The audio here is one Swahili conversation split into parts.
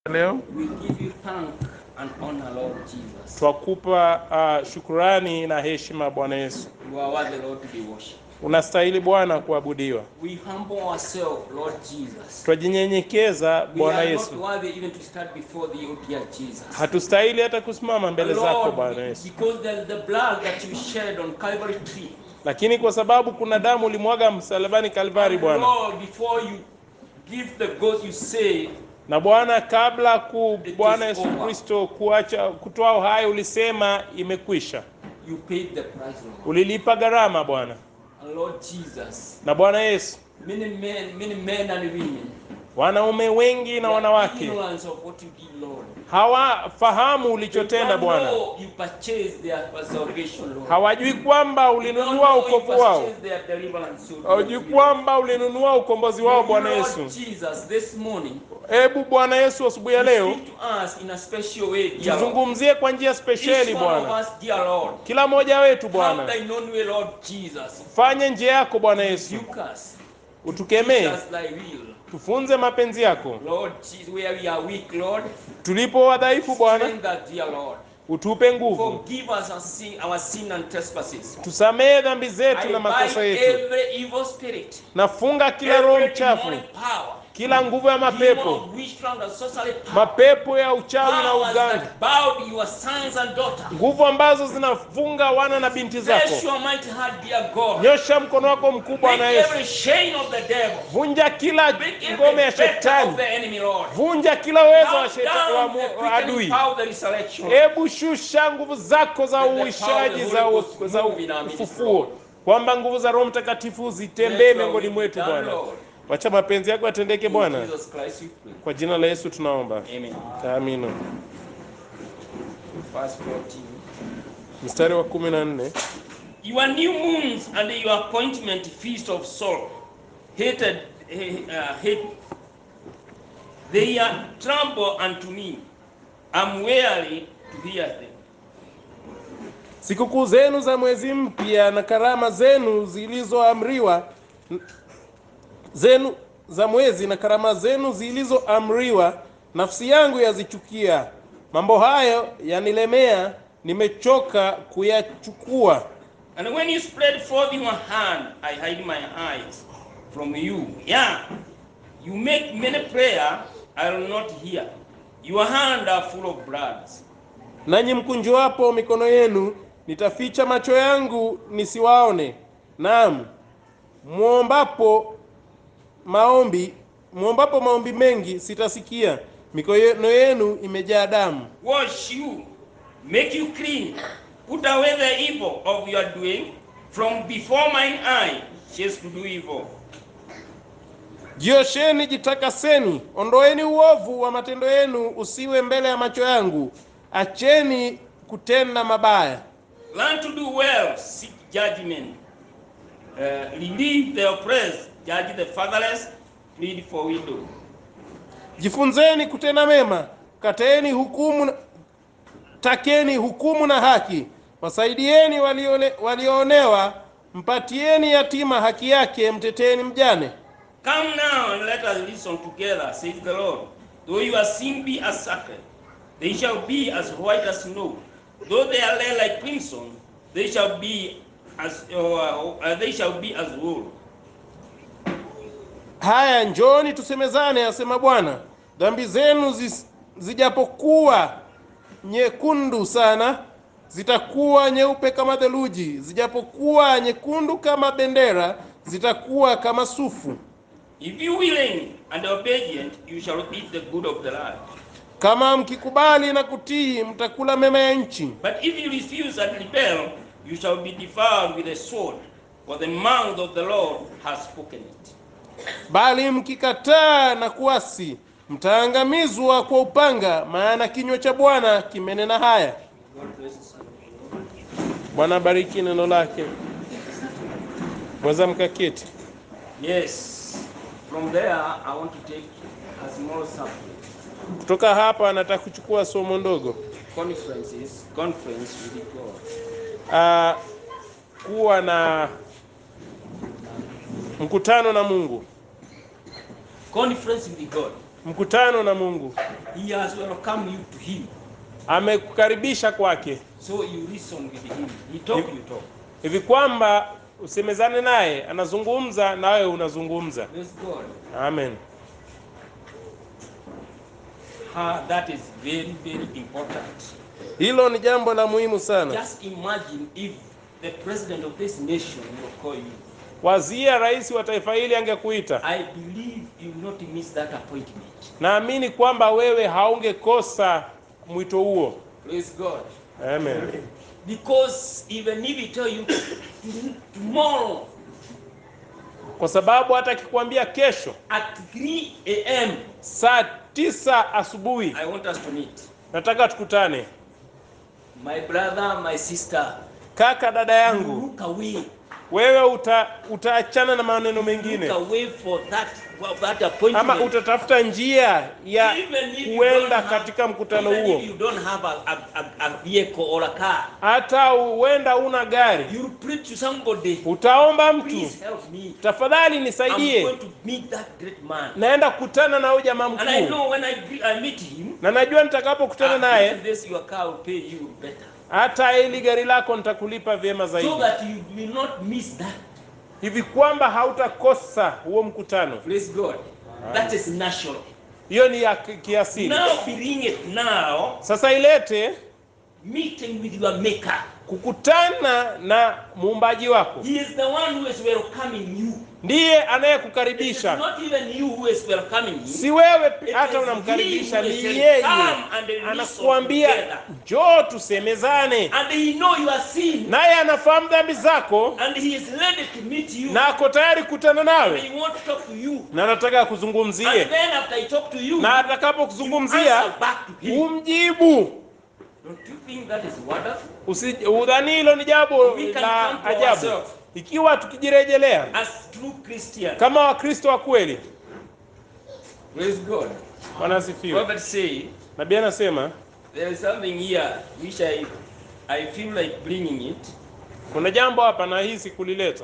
leo We give you thank and honor, Lord Jesus. twakupa uh, shukurani na heshima Bwana Yesu. You are worthy, Lord, to be worshipped. Unastahili Bwana kuabudiwa. We humble ourselves, Lord Jesus. Twajinyenyekeza We Bwana are not Yesu, worthy even to stand before thee, O dear Jesus. hatustahili hata kusimama mbele zako Lord, Bwana be- Yesu, because the, the blood that you shed on Calvary tree, lakini kwa sababu kuna damu ulimwaga msalabani Kalvari Bwana, Lord, before you give the ghost, you say, na Bwana, kabla ku It Bwana is Yesu over. Kristo kuacha kutoa uhai, ulisema imekwisha. you paid the price, Lord. Ulilipa gharama Bwana. And Lord Jesus, Na Bwana Yesu, many men, many men and women, wanaume wengi na they are wanawake ignorance of what you did, Lord. hawafahamu They ulichotenda don't Bwana, know you purchased their salvation, Lord. hawajui kwamba They don't ulinunua know you ukovu wao, purchased their deliverance, Lord. hawajui kwamba ulinunua ukombozi wao. Bwana Lord Yesu, Jesus, this morning, hebu Bwana Yesu, asubuhi ya leo speak to us in a special way, dear Lord. tuzungumzie kwa njia Each spesheli one of Bwana, us, dear Lord, kila mmoja wetu have Bwana, thy known way, Lord Jesus. fanye njia yako Bwana Yesu, Rebuke us. Teach utukemee, us thy will. tufunze mapenzi yako. Lord Jesus, where we are weak, Lord, Tulipo wadhaifu Bwana, strengthen us, dear Lord. utupe nguvu, Forgive us our sin, our sin and trespasses. tusamehe dhambi I zetu na makosa bind yetu, every evil spirit, nafunga kila roho every mchafu, demonic power, kila nguvu ya demon mapepo, of witchcraft and sorcery power, mapepo ya uchawi na powers uganga, that bowed your sons and daughters. nguvu ambazo zinafunga wana na binti Bless zako. your mighty hand, dear God. Nyosha mkono wako mkubwa Break na Yesu, every chain of the devil. vunja kila Break ngome every ya fetter of shetani, the enemy, Lord. vunja kila uwezo wa Down, shetani wa, down mu- the wa quickening adui. power of the resurrection. Hebu shusha nguvu zako za Let the power of uishaji the za, Holy u- Ghost za move in our midst, ufufuo, Lord. kwamba nguvu za Roho Mtakatifu zitembee Let your miongoni will be mwetu done, Bwana. Lord. Wacha mapenzi yako yatendeke In Bwana, Jesus Christ we pray. kwa jina la Yesu tunaomba, Amen. amina. Verse 14. Mstari wa kumi na nne Your new moons and your appointment feast of sorrow, hated, eh, uh, hate, they are trouble unto me. I'm weary to hear them. sikukuu zenu za mwezi mpya na karama zenu zilizoamriwa zenu za mwezi na karama zenu zilizoamriwa, nafsi yangu yazichukia. Mambo hayo yanilemea, nimechoka kuyachukua. And when you spread forth your hand, I hide my eyes from you. Yeah, you make many prayer, I will not hear. Your hand are full of blood. Nanyi mkunjuapo mikono yenu, nitaficha macho yangu nisiwaone. Naam, muombapo maombi muombapo maombi mengi sitasikia. Mikono yenu imejaa damu. Wash you, make you clean, put away the evil of your doing from before mine eye. Chase to do evil. Jiosheni, jitakaseni, ondoeni uovu wa matendo yenu usiwe mbele ya macho yangu. Acheni kutenda mabaya. Learn to do well, seek judgment. Uh, relieve the oppressed, judge the fatherless, plead for widow. Jifunzeni kutenda mema, kateeni hukumu, na- takeni hukumu na haki, wasaidieni waliole- walioonewa, mpatieni yatima haki yake, mteteni mjane. Come now and let us listen together, says the Lord. Though your sin be as scarlet, they shall be as white as snow. Though they are red like crimson, they shall be as uh, uh, they shall be as wool. Haya, njoni tusemezane, asema Bwana. Dhambi zenu zis- zijapokuwa nyekundu sana, zitakuwa nyeupe kama theluji; zijapokuwa nyekundu kama bendera, zitakuwa kama sufu. If you willing and obedient, you shall eat the good of the land. Kama mkikubali na kutii, mtakula mema ya nchi. But if you refuse and rebel, you shall be devoured with a sword, for the mouth of the Lord has spoken it. Bali mkikataa na kuasi, mtaangamizwa kwa upanga, maana kinywa cha Bwana kimenena haya. God bless you. Bwana bariki neno lake. Mweza mkaketi. Yes. From there, I want to take a small sample. Kutoka hapa nataka kuchukua somo ndogo. Conferences, conference with God. Ah, kuwa na mkutano na Mungu, Conference with God. mkutano na Mungu, He has welcomed you to Him. amekukaribisha kwake So you reason with Him. He talk, you talk. hivi kwamba usemezane naye, anazungumza na wewe unazungumza. Praise God. Amen. Ah, that is very, very important. Hilo ni jambo la muhimu sana. Just imagine if the president of this nation will call you. Wazia rais wa taifa hili angekuita, I believe you will not miss that appointment. naamini kwamba wewe haungekosa mwito huo. Praise God. Amen. Because even if he tell you tomorrow Kwa sababu hata akikwambia kesho at 3 a.m., saa tisa asubuhi I want us to meet. nataka tukutane, My brother, my sister, kaka, dada you yangu, look away. wewe uta, utaachana na maneno Look mengine away for that, for that ama appointment. utatafuta njia ya Even if you kuenda don't have- katika mkutano even huo. if you don't have a, a, a, a vehicle or a car, Hata huenda una gari, you preach to somebody. utaomba mtu, Please help me. tafadhali I'm nisaidie, going to meet that great man. naenda kukutana na huyu jamaa And I mkuu, know when I, gre- I meet him, na najua nitakapokutana after naye this your car will pay you better. hata hili gari lako nitakulipa vyema So zaidi, that you will not miss that. hivi kwamba hautakosa huo mkutano. Praise God. That is natural. Hiyo ni ya ki- kiasili. Now bring it now, Sasa ilete meeting with your maker. kukutana na muumbaji wako, He is the one who is welcoming you. ndiye It is anayekukaribisha, not even you who is welcoming him. si wewe pi- It hata is unamkaribisha, he who ni is saying, yeye "Come and listen anakuambia together." njoo tusemezane, And he know your sin. naye anafahamu dhambi zako And he is ready to meet you. na ako tayari kukutana And nawe he want to talk to you. na anataka And akuzungumzie, then after he talk to you, na you atakapokuzungumzia answer back to him. umjibu. Don't you think that is wonderful? Usi- Udhani hilo ni jambo We can la come to ajabu, ourselves. ikiwa tukijirejelea As true Christian. kama Wakristo wa kweli. Praise God. Bwana asifiwe. Prophet say, Nabii anasema there is something here which I, I feel like bringing it. kuna jambo hapa nahisi kulileta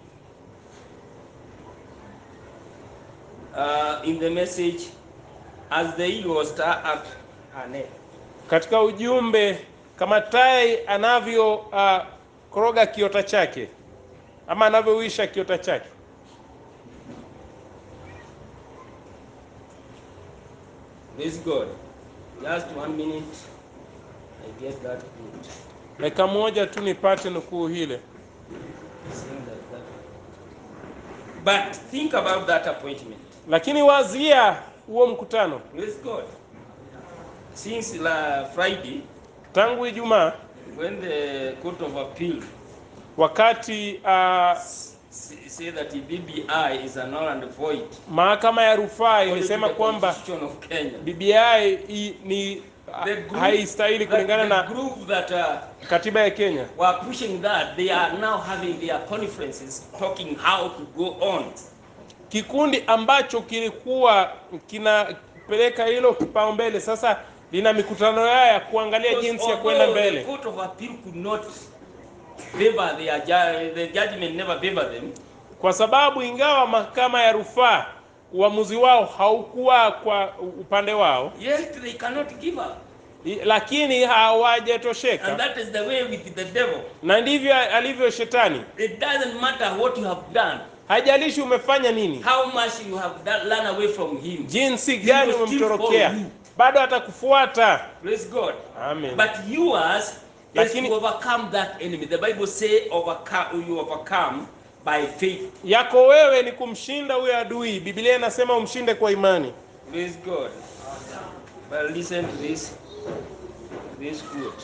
Uh, in the message, as the eagle star at her neck. katika ujumbe, kama tai anavyo uh, koroga kiota chake ama anavyowisha kiota chake. Praise God. Just one minute. I get that good. Dakika moja tu nipate nukuu hile. Sing that, that. But think about that appointment. Lakini wazia huo mkutano Praise God. Since la Friday, tangu Ijumaa, when the Court of Appeal wakati uh, s- say that the BBI is a null and void mahakama ya rufaa according to ilisema the kwamba Constitution of Kenya. BBI i- ni The group- haistahili that- kulingana the na group that uh, katiba ya Kenya. were pushing that, they are now having their conferences talking how to go on. Kikundi ambacho kilikuwa kinapeleka hilo kipaumbele sasa lina mikutano yao ya kuangalia Because jinsi ya kwenda although mbele. The Court of Appeal could not favor their ju- the judgment never favor them. kwa sababu ingawa mahakama ya rufaa uamuzi wao haukuwa kwa upande wao, Yet they cannot give up. i- lakini And hawajatosheka, that is the way with the devil. na ndivyo alivyo shetani. It doesn't matter what you have done, Hajalishi umefanya nini, how much you have done, run away from him. jinsi gani will still umemtorokea, follow you. bado atakufuata. Praise God. Amen. But yours is Lakini- to overcome that enemy. The Bible say overcome, you overcome by faith. Yako wewe ni kumshinda huyo adui. Biblia inasema umshinde kwa imani. Praise God. But listen to this. This quote.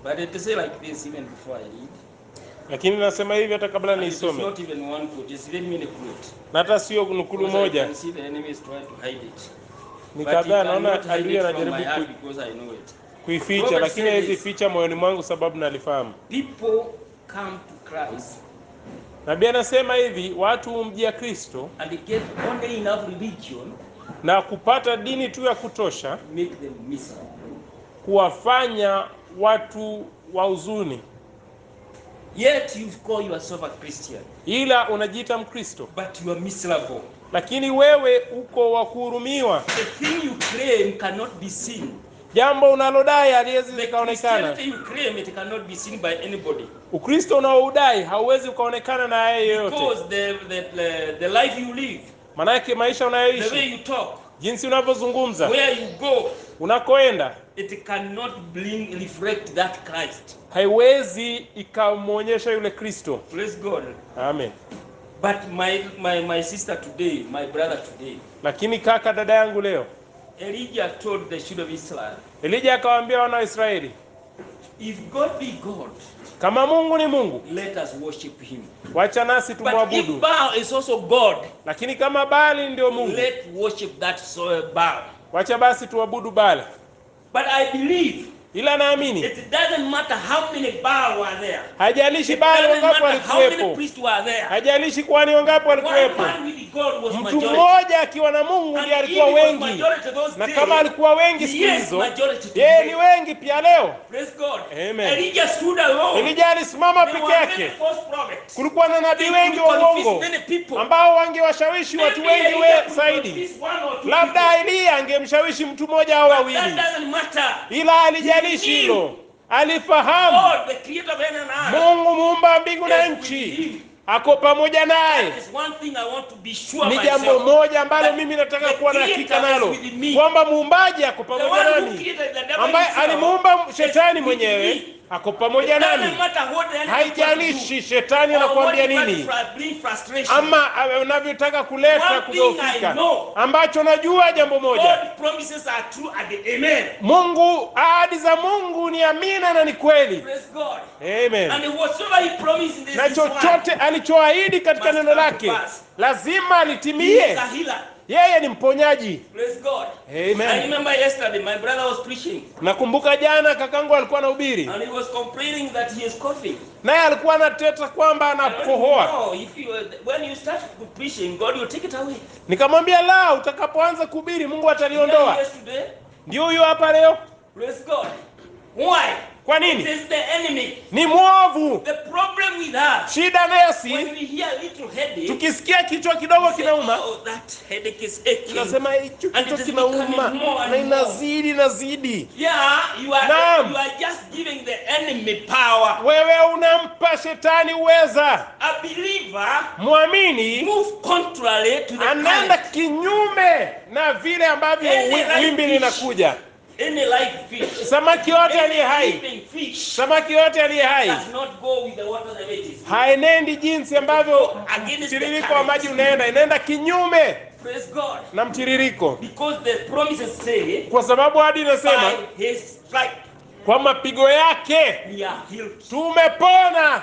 But it say like this even before I read. lakini nasema hivi hata kabla And it is niisome, not even one quote, it's very many quote. na hata sio nukulu Because I moja, can see the enemy is trying to hide it. ni But he kadhaa. Naona cannot hide adui it from anajaribu my ku- heart because I know it. kuificha, Robert lakini said hawezi this. ficha moyoni mwangu sababu nalifahamu. People come to Christ Nabii anasema hivi, watu humjia Kristo and get only enough religion na kupata dini tu ya kutosha to make them miserable. kuwafanya watu wa huzuni, Yet you call yourself a Christian, ila unajiita Mkristo, but you are miserable. lakini wewe uko wa kuhurumiwa. The thing you claim cannot be seen. Jambo unalodai haliwezi The likaonekana. Christianity you claim it cannot be seen by anybody. Ukristo unaoudai hauwezi ukaonekana na yeye yoyote, Because the, the, the, the life you live, manake maisha the unayoishi, way you talk, jinsi unavyozungumza, where you go, unakoenda, it cannot bring reflect that Christ. haiwezi ikamwonyesha yule Kristo. Praise God. Amen. But my, my, my sister today, my brother today, Lakini kaka, dada yangu, leo Elijah told the children of Israel, Elija akawaambia wana wa Israeli, if God be God, kama Mungu ni Mungu, let us worship him. wacha nasi But if tumwabudu, Baal is also God, lakini kama Baali ndio Mungu, let worship that so- Baal. wacha basi tuabudu Baali. But I believe Ila naamini it doesn't matter how many Baal were there. hajalishi It Baali doesn't wangapi matter how many walikuwepo, priests were there. hajalishi kwani wangapi One walikuwepo. man with God was Mtu majority. mmoja akiwa na Mungu ndiye And alikuwa he was wengi, majority those na days. kama alikuwa wengi He siku is hizo, majority yeye today. ni wengi pia leo. Praise God. Amen. Elijah stood alone. Elija alisimama There peke were many yake, false prophets. kulikuwa na nabii They wengi could wa confuse uongo many people. ambao wangewashawishi watu Maybe wengi Elijah we could zaidi. confuse one or two Labda people. Eliya angemshawishi mtu mmoja au That wawili, doesn't matter. ila alijalishi He hilo, knew. alifahamu God, the creator of heaven and earth, Mungu muumba wa mbingu na is with nchi him. ako pamoja naye. That is one thing I want to be sure Ni jambo myself. moja ambalo That mimi nataka the kuwa na hakika creator is nalo with me. kwamba muumbaji ako The pamoja one who nami, created the devil ambaye himself alimuumba is shetani with mwenyewe me. ako It pamoja doesn't nami. matter what the enemy wants to do. Haijalishi shetani Or what anakuambia he wants nini to fr- bring frustration. ama eh, unavyotaka kuleta One thing I kudhoofika, know. ambacho najua jambo moja, God promises are true at the amen. Mungu, ahadi za Mungu ni amina na ni kweli. Praise God. Amen. And whatsoever he promised in this, Na this word, chochote alichoahidi katika must neno come to lake pass. lazima he alitimie. is a healer. Yeye ni mponyaji. Praise God. Amen. I remember yesterday my brother was preaching Nakumbuka jana kakangu alikuwa anahubiri, and he was complaining that he is coughing. naye alikuwa anateta kwamba I don't anakohoa. know if you when you start preaching, God will take it away. Nikamwambia la, utakapoanza kuhubiri Mungu Here ataliondoa. he is today. Ndio huyo hapa leo. Praise God. Why? Kwa It nini? is the enemy. Ni mwovu. The problem with us Shida when nasi, we hear a little headache, tukisikia kichwa kidogo we say, kinauma, oh, that headache is aching. tunasema hicho And kichwa it is kinauma becoming more and na more. inazidi inazidi. Yeah, you are Naam. you are just giving the enemy power. Wewe unampa shetani uweza. A believer Mwamini move contrary to the anaenda current. kinyume na vile ambavyo Any wi- right wimbi fish. linakuja. Any live fish, Samaki yote any aliye hai, living fish samaki yote aliye hai does not go with the water that it is. haenendi jinsi ambavyo Against the mtiririko wa current. maji unaenda, inaenda kinyume Praise God. na mtiririko, Because the promises say, kwa sababu hadi inasema by his stripe kwa mapigo yake we are healed. tumepona,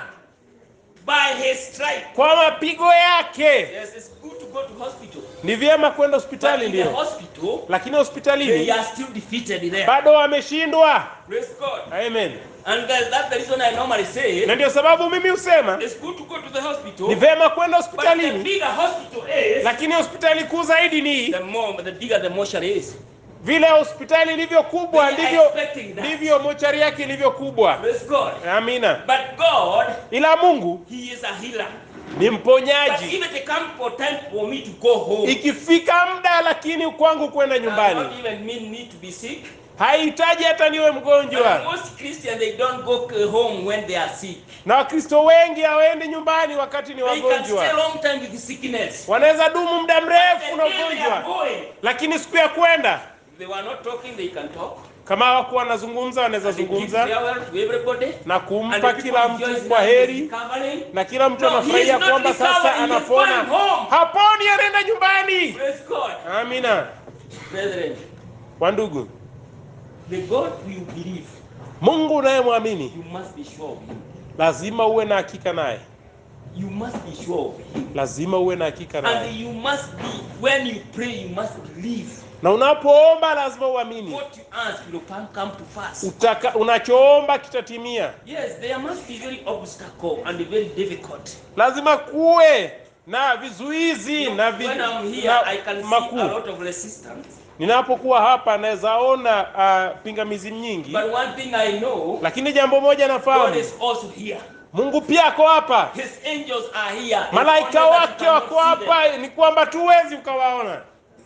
By his stripe. kwa mapigo yake. Yes, it's good to go to hospital. Ni vyema kwenda But hospitali, in the ndio, hospital, lakini they hospitalini are still defeated there. bado wameshindwa. Praise God. Amen. And that- that's the reason I normally say Na ndio sababu mimi husema it's good to go to the hospital. ni vyema kwenda But the hospitalini, bigger hospital is, lakini hospitali kuu zaidi ni the more the bigger the mortuary is. vile hospitali ilivyo kubwa, They are ndivyo expecting that. ndivyo mochari yake ilivyo kubwa. Praise God. Amina. But God, Ila Mungu He is a healer. ni But mponyaji. if it comes for time for me to go home, Ikifika muda lakini kwangu kwenda does nyumbani, not even mean me to be sick. haihitaji hata niwe And mgonjwa. most Christians they don't go uh, home when they are sick. Na Wakristo wengi hawaendi nyumbani wakati ni They can stay wagonjwa, long time with sickness. wanaweza dumu muda The mrefu na day they are ugonjwa, going, lakini siku ya kwenda if they were not talking, they can talk. kama hawakuwa wanazungumza, wanaweza And they give zungumza farewell to everybody. na And kumpa the people kila rejoice mtu kwa now he is heri, recovering. na kila mtu No, he anafurahia is not kwamba sasa recovering, he is anapona. going home. Haponi, anaenda nyumbani. Praise God. Amina. Brethren, Wandugu, the God we believe Mungu unayemwamini you must be sure of him. lazima uwe na hakika naye, You must be sure of him. lazima uwe na hakika And naye, you must be, when you pray, you must believe na unapoomba lazima uamini what you ask will come come to pass. Utaka, unachoomba kitatimia. Yes, there must be very obstacle and very difficult. Lazima kuwe na vizuizi na, vi, when I'm here, na I can see a makuu. lot of resistance. Ninapokuwa hapa naweza ona uh, pingamizi nyingi, But one thing I know, lakini jambo moja God nafahamu, is also here. Mungu pia ako hapa, His angels are here. It's malaika only that wake you wako cannot see them. hapa, ni kwamba tuwezi ukawaona.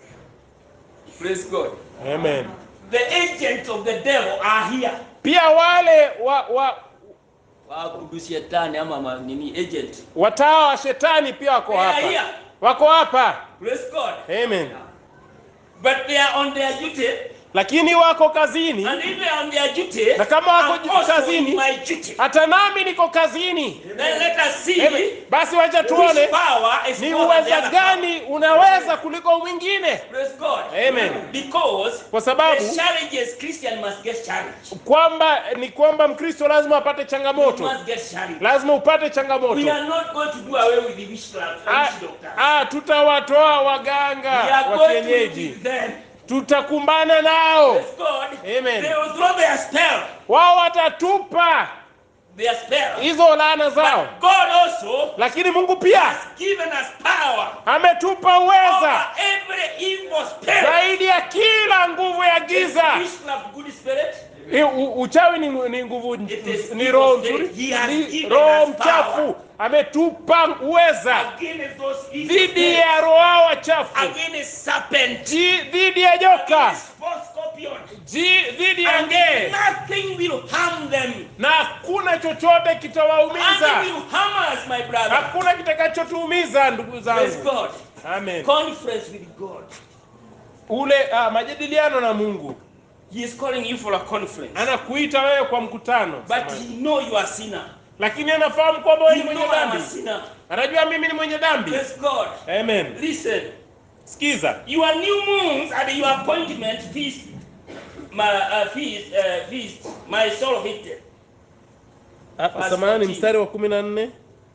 Praise God. Amen. The agents of the devil are here. Pia wale wa, wa, Waabudu shetani ama ma- nini agent. watawa wa shetani pia wako They are hapa, here. wako hapa. Praise God. Amen. But they are on their duty. Lakini wako kazini, And if they are on their duty, Na kama wako I'm also kazini, in my duty. hata nami niko kazini. Then let us see Amen. Basi wacha tuone which power is ni more than the uweza other gani unaweza kuliko mwingine, Praise God. Amen. Because kwa sababu the challenges Christian must get challenged. kwamba ni kwamba Mkristo lazima apate You changamoto, must get challenged. lazima upate We changamoto. are not going to do away with the witchcraft Ah, witch doctors. ah, tutawatoa We waganga are wa going to live kienyeji, with them. tutakumbana nao, Praise God. Amen. They will throw their spell. wao watatupa Their spell. hizo laana zao, But God also lakini Mungu pia has given us power ametupa over uweza every evil spirit. zaidi ya kila nguvu ya Is giza. witchcraft good spirit? I- u- Uchawi ni, ni nguvu It is ni evil roho spirit. nzuri, He has ni given roho us mchafu. power. Ametupa uweza Against those evil dhidi spirits. ya roho hao wachafu, Against serpent. Ji- dhidi ya joka, Against false scorpion. Ji- dhidi ya And ngee, nothing will harm them. na hakuna chochote Nothing kitawaumiza, will harm us, my brother. hakuna kitakachotuumiza ndugu Praise zangu. God. Amen. Conference with God. Ule ah, majadiliano na Mungu He is calling you for a conference. anakuita wewe kwa mkutano, But he know you are sinner. lakini anafahamu kwamba wewe He ni know mwenye I am a dhambi, sinner. anajua mimi ni mwenye dhambi. Praise God. Amen. Listen. Sikiza, Your new moons and your appointment feast, my uh, feast, uh, feast, my soul hated. Ah, Verse samahani 14. mstari wa kumi na nne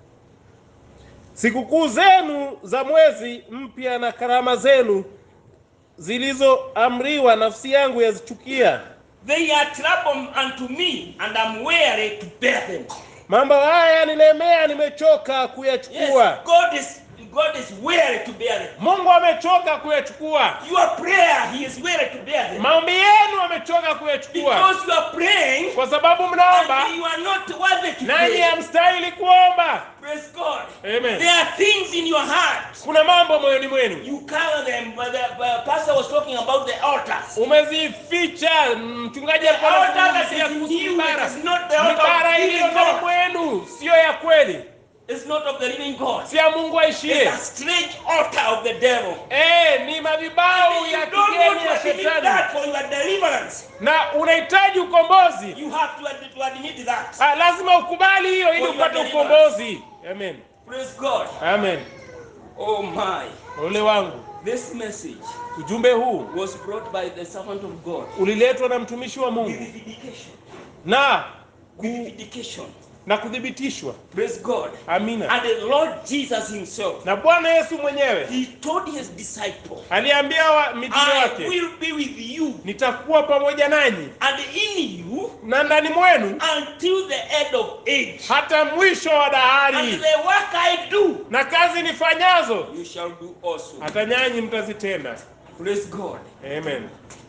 sikukuu zenu za mwezi mpya na karama zenu zilizoamriwa nafsi yangu yazichukia They are trouble unto me, and I'm weary to bear them. mambo haya yanilemea nimechoka Yes, kuyachukua God is God is weary to bear them. mungu amechoka kuyachukua Your prayer, He is weary to bear them. maombi yenu amechoka kuyachukua Because you are praying kwa sababu mnaomba and you are not worthy to nanyi pray. hamstahili kuomba Praise God. Amen. There are things in your heart. kuna mambo moyoni mwenu You cover them. But the uh, pastor was talking about the altars. umezificha mchungaji The alikuwa altar that anazungumzia is kuhusu in you, mibara it is not the altar mibara of the iliyo living ndani God. mwenu siyo ya kweli It's not of the living God. si ya mungu It's aishie a strange altar of the devil. Eh, ni madhibau You ya don't want kigeni ya to admit shetani that for your deliverance. na unahitaji ukombozi You have to, ad- to admit that. ah, lazima ukubali hiyo ili For your upate deliverance. ukombozi amen Praise God. amen Oh my. ole wangu This message ujumbe huu was brought by the servant of God uliletwa na mtumishi wa with mungu vindication. na With ku, vindication. na kuthibitishwa Praise God. amina And the Lord Jesus Himself, na bwana yesu mwenyewe He told His disciple, aliambia wa mitume I wake will be with you nitakuwa pamoja nanyi and in you na ndani mwenu until the end of age. hata mwisho wa And dahari the work I do, na kazi nifanyazo you shall do also. hata nyanyi mtazitenda Praise God. amen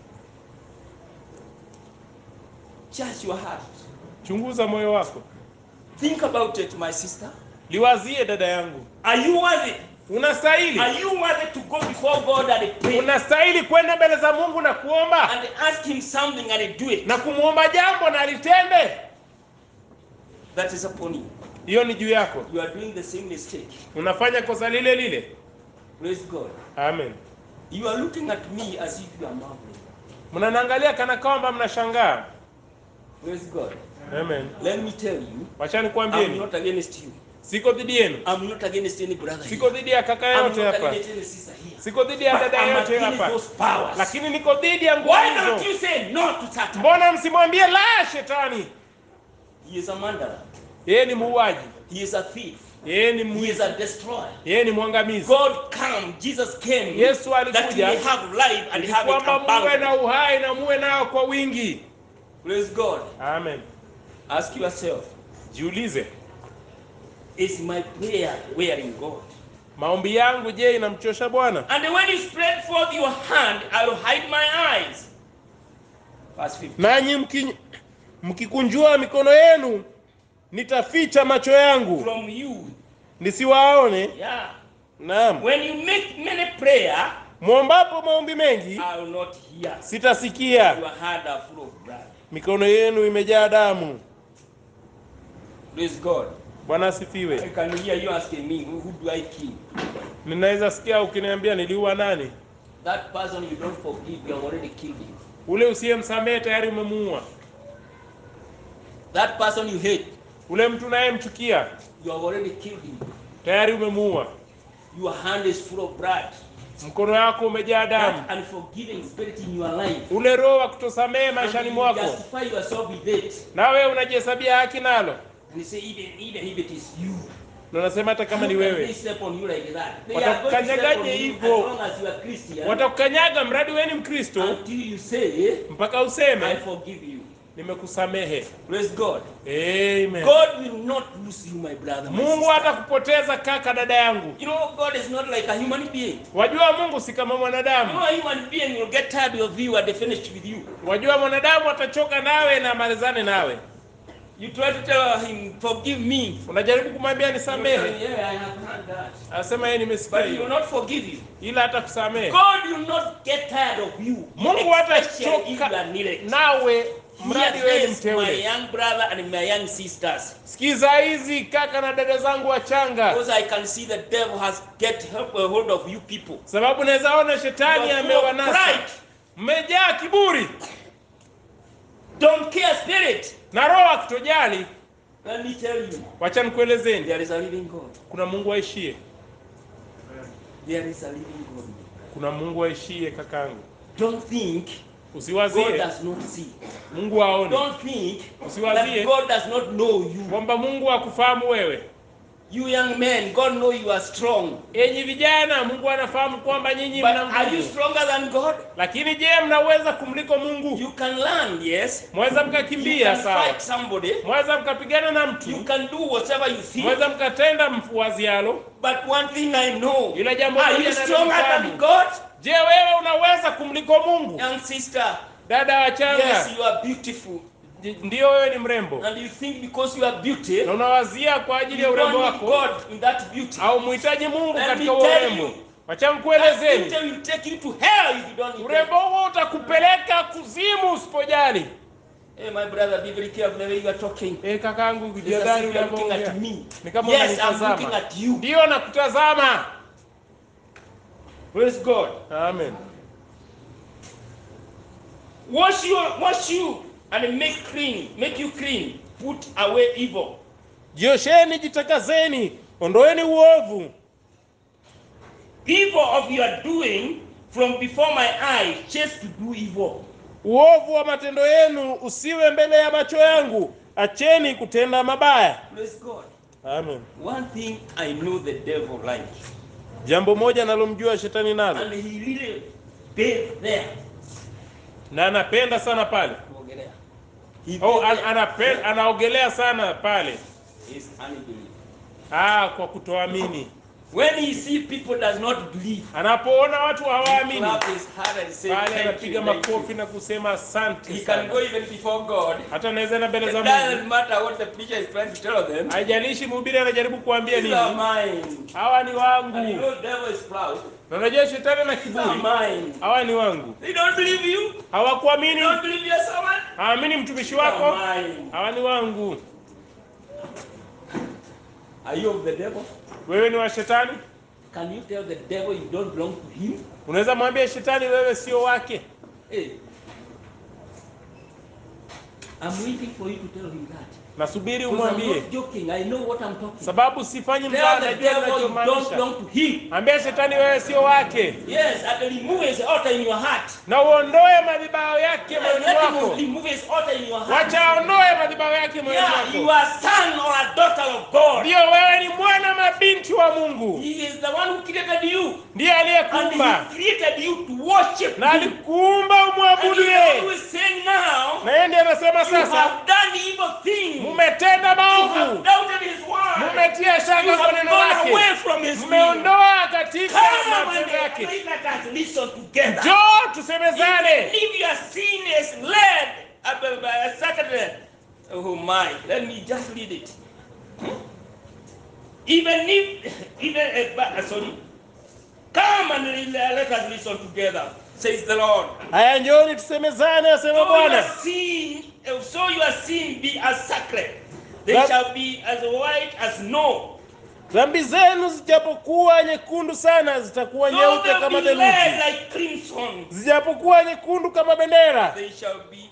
Just your heart. chunguza moyo wako Think about it, my sister. liwazie dada yangu Are you worthy? unastahili Are you worthy to go before God and pray unastahili kwenda mbele za mungu na kuomba and ask Him something and do it? na kumwomba jambo na litende That is upon you. hiyo ni juu yako You are doing the same mistake. unafanya kosa lile lile Praise God. amen You are looking at me as if you are marveling. mnaniangalia kana kwamba mnashangaa Praise God. amen Let me tell you, wachani I'm kuambieni not against you. siko dhidi yenu I'm not against any brother siko here. dhidi ya kaka I'm yote not hapa against any sister here. siko dhidi ya But dada I'm yote against hapa those powers. lakini niko dhidi ya nguvu Why don't hizo you say no to Satan? mbona msimwambie la shetani He is a murderer. yeye ni muuaji He is a thief. yeye ni He is mwizi a destroyer. yeye ni mwangamizi God came, Jesus came, Yesu that you alikuja may have life and ili have it kwamba muwe abundant. na uhai na muwe nao kwa wingi Praise God. amen Ask yourself, jiulize is my prayer wearing God? maombi yangu je inamchosha bwana And when you spread forth your hand, I will hide my eyes. Verse 15. nanyi mki, mkikunjua mikono yenu nitaficha macho yangu From you. nisiwaone Yeah. naam When you make many prayer, mwombapo maombi mengi I will not hear. sitasikia Your hand are full of blood. mikono yenu imejaa damu Praise God. bwana I asifiwe can hear you asking me, who, who do I kill? ninaweza sikia ukiniambia niliua nani That person you don't forgive, you have already killed him. ule usiyemsamehe tayari umemuua That person you hate, ule mtu unayemchukia you have already killed him. tayari umemuua Your hand is full of blood. mkono wako umejaa damu That unforgiving spirit in your life. ule roho wa kutosamehe And maishani you mwako justify yourself with it. nawe unajihesabia haki nalo And you say, even, even if it is you, na unasema hata kama ni how can they wewe step on you like that? They are going to step Watakukanyagaje on you as hivyo? long as you are Christian watakukanyaga mradi wewe ni mkristo until you say, mpaka I useme forgive you. nimekusamehe Praise God. amen God will not lose you, my brother. My mungu sister. hatakupoteza kaka dada yangu You know, God is not like a human being. wajua mungu si kama You know, mwanadamu a human being will get tired of you and they finish with you. wajua mwanadamu atachoka nawe na amalizane nawe You try to tell him, forgive me. unajaribu kumwambia He'll tell nisamehe you, yeah, I have heard that. anasema yeye nimesikia But he will hiyo not forgive you. ila hata kusamehe God will not get tired of you. mungu especially if you hatachoka are needed. nawe mradi wewe ni Hear this, my mteule young brother and my young sisters. sikiza hizi kaka na dada zangu wachanga Because I can see the devil has get help- a hold of you people. sababu naweza ona shetani You are full of amewanasa pride. mmejaa kiburi Don't care spirit. na roho ya kutojali Let me tell you, wacha nikuelezeni there is a living God. kuna mungu aishie There is a living God. kuna mungu aishie kakangu Don't think God usiwazie does not see. mungu aone Don't think Usiwazie. that God does not know you. kwamba mungu akufahamu wewe You young men, God know you are strong. enyi vijana mungu anafahamu kwamba nyinyi But mna are you nguvu stronger than God? lakini je mnaweza kumliko mungu You can learn, yes. mweza You mkakimbia can sawa fight somebody. mweza mkapigana na You mtu can do whatever you think. mweza mkatenda mfuazialo But one thing I know. ila jambo Are moja you stronger than nalifahamu. God? je wewe unaweza kumliko mungu Young sister, dada wachanga yes, you are beautiful. J- ndiyo wewe ni mrembo And you think because you are beauty, na unawazia kwa ajili ya you don't urembo need wako God in that beauty. au muhitaji mungu Let katika me huo tell urembo you, wacha That mkuelezeni beauty will take you to hell if you don't need urembo huo utakupeleka kuzimu usipojali Hey, my brother, be very careful the way you are talking. Eh, kakangu It's as kujadhari if you are looking unavyoongea at me. ni kama Yes, I'm looking unanitazama at you. ndiyo nakutazama Praise God. amen Wash you, wash you, and make clean, make you clean. Put away evil. jiosheni jitakazeni ondoeni uovu Evil of your doing from before my eyes, chase to do evil. uovu wa matendo yenu usiwe mbele ya macho yangu acheni kutenda mabaya Praise God. amen One thing I know the devil likes, jambo moja nalomjua shetani nalo and he really bathed there. na anapenda sana pale Kuogelea. He oh, bathed an, there. anape, anaogelea sana pale Is unbelief. ah, kwa kutoamini When he see people does not believe, anapoona watu he hawaamini clap his hand and say, pale thank anapiga you, thank makofi you. na kusema asante He can sana go even before God. hata naweza na mbele It za doesn't Mungu matter what the preacher is trying to tell them. haijalishi mhubiri anajaribu kuambia These are nini mine. hawa ni And you wangu know devil is proud. na unajua shetani na These are kiburi mine. hawa ni wangu They don't believe you. They hawakuamini don't believe your servant. hawaamini mtumishi These are wako mine. hawa ni wangu Are you of the devil? wewe ni wa shetani Can you tell the devil you don't belong to him? unaweza mwambia shetani wewe sio wake Hey. I'm waiting for you to tell him that. nasubiri Because I'm umwambie not joking. I know what I'm talking. sababu sifanyi Tell mzaha the najua devil you don't ninachomaanisha belong to him. ambia shetani wewe sio wake Yes, and remove his altar in your heart. na uondoe madhibao yake And moyoni let him mwako remove his altar in your heart. wacha aondoe madhibao yake moyoni Yeah, you mwako are son or a daughter of God. ndiyo wewe ni mwana mabinti wa mungu He is the one who created you. ndiye And aliyekuumba he created you to worship na him. alikuumba And umwabudu he is the one who yeye is saying now, na yeye ndiye anasema you sasa have done evil things. mumetenda You have maovu doubted his word. mumetia You shaka kwa have neno gone lake away from his will. mmeondoa katika Come and matendo yake let us listen together. njoo tusemezane Even if your sin is led uh, by a certain, oh my, let me just read it. Hmm? Even if, even uh, but, uh, sorry, come and re- let us listen together, says the Lord. haya njoni tusemezane asema So your bwana sin, uh, so your sin be as sacred. They That- shall be as white as snow. dhambi zenu zijapokuwa nyekundu sana zitakuwa So nyeupe they'll kama be red theluji like crimson. zijapokuwa nyekundu kama bendera They shall be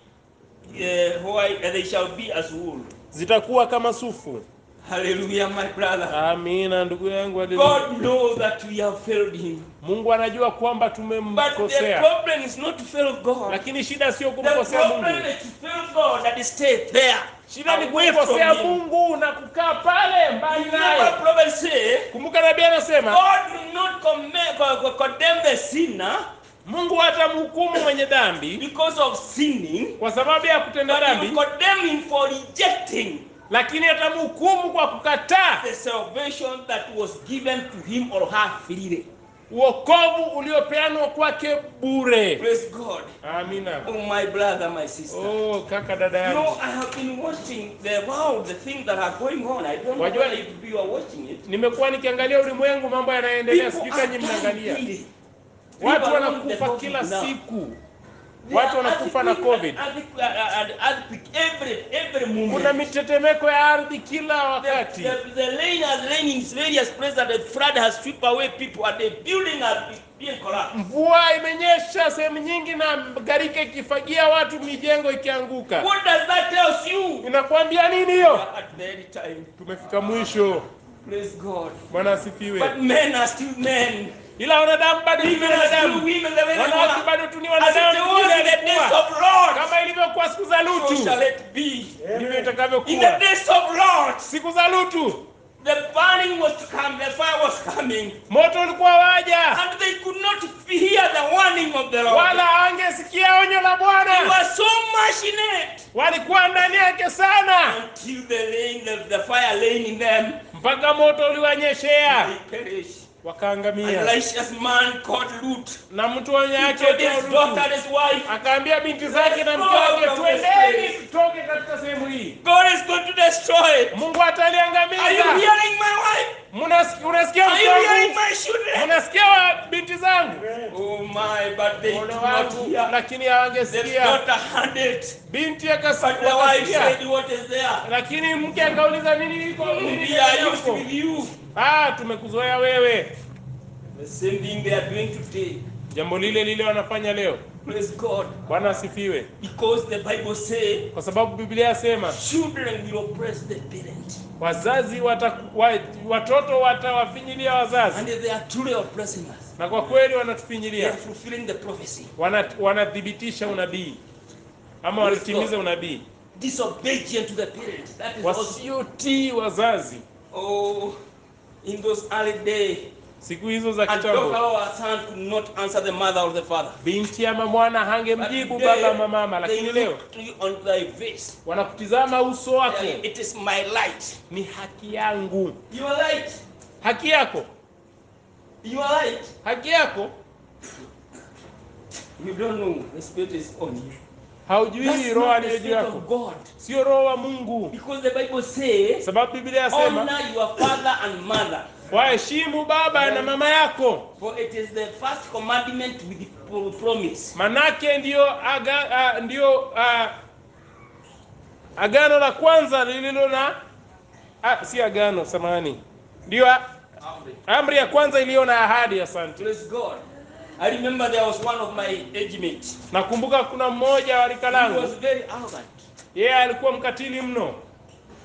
uh, white, and they shall be as wool. zitakuwa kama sufu Hallelujah, my brother. amina ndugu yangu haleluya. God knows that we have failed Him. mungu anajua kwamba But the tumemkosea problem is not to fail God. lakini shida sio The kumkosea problem mungu is to fail God and stay there. shida ni away from kumkosea Him. mungu na kukaa pale mbali Remember, naye prophet say, kumbuka nabii anasema God will not command, co- co- condemn the sinner mungu hatamhukumu mwenye dhambi because of sinning, kwa sababu ya kutenda but He dhambi will condemn him for rejecting lakini atamhukumu kwa kukataa the salvation that was given to him or her freely. uokovu uliopeanwa kwake bure Praise God. amina Oh, my brother, my sister. oh kaka dada You know, yangu I have been watching the wow, the things that are going on. I don't know Wajua- whether you you are watching it. nimekuwa nikiangalia ulimwengu mambo yanayoendelea People sijui are kanyi dying mnaangalia daily. watu People are on the wanakufa COVID kila now. siku There watu are wanakufa na earthquake covid and earthquake, uh, and earthquake every every moment. kuna mitetemeko ya ardhi kila the, wakati the, the rain has rained in various places and the flood has swept away people and the building has been being collapsed. mvua imenyesha sehemu nyingi na gharika ikifagia watu mijengo ikianguka What does that tell you? inakwambia nini We hiyo are At the end time. tumefika mwisho Praise God. bwana asifiwe But men are still men. ila wanadamu bado ni Women are still wanadamu women the way they wanawake were. bado tu ni As it wanadamu was vile in the days ilikuwa. of Lord, kama ilivyokuwa siku za so lutu shall it be. ndivyo In the itakavyokuwa days of Lord, siku za lutu the burning was to come, the fire was coming, moto ulikuwa waja and they could not hear the warning of the Lord. wala angesikia onyo la They bwana were so much in it walikuwa ndani yake sana until the rain, the, the fire laying in them, mpaka moto uliwanyeshea they perished. An wakaangamia righteous man called Lut na mtu wenye he yake told his aitwa daughter Lutu and his wife, akaambia binti zake na mke Let's go wake from this twendeni place." tutoke katika sehemu hii God is going to destroy it. mungu Are you ataliangamiza hearing my wife? Mnas- unasikia Are you mke hearing wangu my children? unasikia wa binti zangu Oh my, but they ole did not wangu hear. lakini The hawangesikia daughter had it, binti but the wife akasikia said, What is there? lakini mke akauliza nini iko nini We are ndani used yako? with you. ah tumekuzoea wewe The same thing they are doing today. jambo lile lile wanafanya leo Praise God. bwana asifiwe Because the Bible says kwa sababu biblia yasema children will oppress the parent. wazazi wata, wa, watoto watawafinyilia wazazi And they are truly oppressing us. na kwa kweli They wanatufinyilia are fulfilling the prophecy. Wana- wanathibitisha unabii ama wanatimiza unabii Disobedient to the parent. That is also. wasiotii wazazi Oh, in those early days, siku hizo za a daughter kitambo or a son could not answer the mother or the father. binti ama mwana But hangemjibu today, baba ama mama they lakini leo look to you on thy face. wanakutizama uso wako Telling, It is my light. ni haki yangu Your light. haki yako Your light. haki yako You don't know the spirit is on you. haujui That's roho not the aliyo juu spirit yako of God. sio roho wa mungu Because the Bible says, sababu biblia yasema honor your father and mother. waheshimu baba na mama yako For it is the first commandment with the pro- promise. manake ndiyo aga, a, ndiyo a, agano la kwanza lililo na a, si agano samani ndiyo a- amri ya kwanza iliyo na ahadi asante Praise God. I remember there was one of my age mates. nakumbuka kuna mmoja wa rika He langu was very arrogant. yeye alikuwa mkatili mno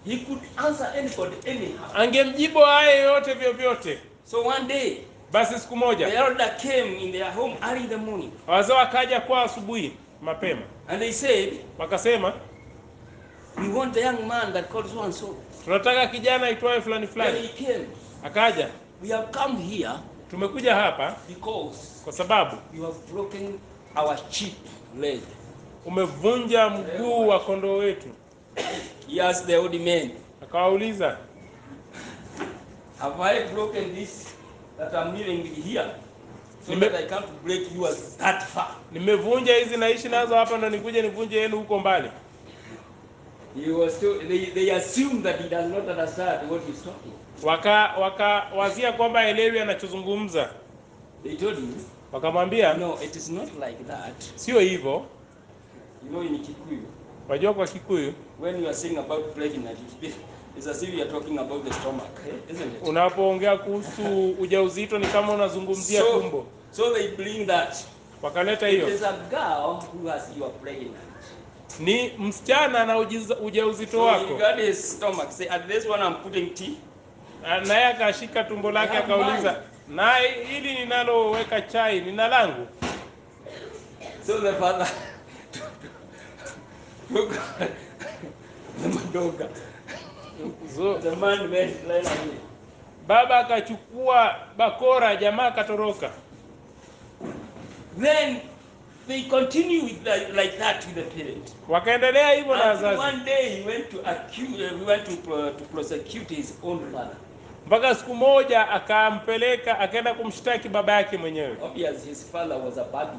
He could answer anybody anyhow. angemjibu haya yote vyovyote. So one day, Basi siku the moja elder came in their home early in the morning wazee wakaja kwa asubuhi mapema, and they said, wakasema We want the young man that called so and so. tunataka kijana aitwaye fulani When fulani. he came, Akaja, we have come here tumekuja hapa because kwa sababu you have broken our cheap leg. umevunja mguu wa kondoo wetu. He asked the old man, Akawauliza, Have I broken this that I'm living with here? So Nime- that I can't break yours that far. nimevunja hizi naishi nazo hapa, ndo nikuje nivunje yenu huko mbali. He was told, they, they assume that he does not understand what he's talking. Waka wakawazia kwamba elewi anachozungumza, They told him, wakamwambia No, it is not like that. sio hivyo. You know, in Kikuyu, Wajua kwa Kikuyu when you are saying about pregnant, it's, it's as if you are talking about the stomach, eh? isn't it? unapoongea kuhusu ujauzito ni kama unazungumzia So, tumbo. so they bring that. Wakaleta It hiyo, is a girl who has you are pregnant. ni msichana na ujiza- ujauzito So he wako, got his stomach. Say, at this one I'm putting tea. Na- naye akashika tumbo lake I have akauliza, na hili ninaloweka chai nina langu? So the father took the madoga. So, The man went ran away. baba akachukua bakora, jamaa akatoroka. Then they continue with that, like that with the parent. Wakaendelea hivyo na Until wazazi one day he went to accuse, uh, he went to, pro- to prosecute his own father. mpaka siku moja akampeleka, akaenda kumshtaki baba yake mwenyewe. Obviously his father was a bag,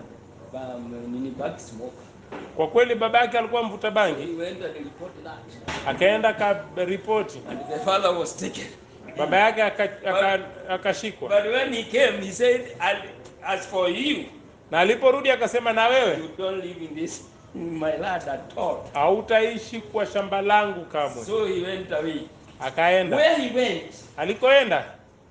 um, nini bag smoker. Kwa kweli baba yake alikuwa mvuta bangi, He went and reported that. akaenda akaripoti, And the father was taken. baba yake aka- aka- akashikwa, But when he came, he said, "And as for you, na aliporudi akasema, na wewe you don't live in this in my land at all. hautaishi kwa shamba langu kamwe. So he went away. Akaenda, Where he went, alikoenda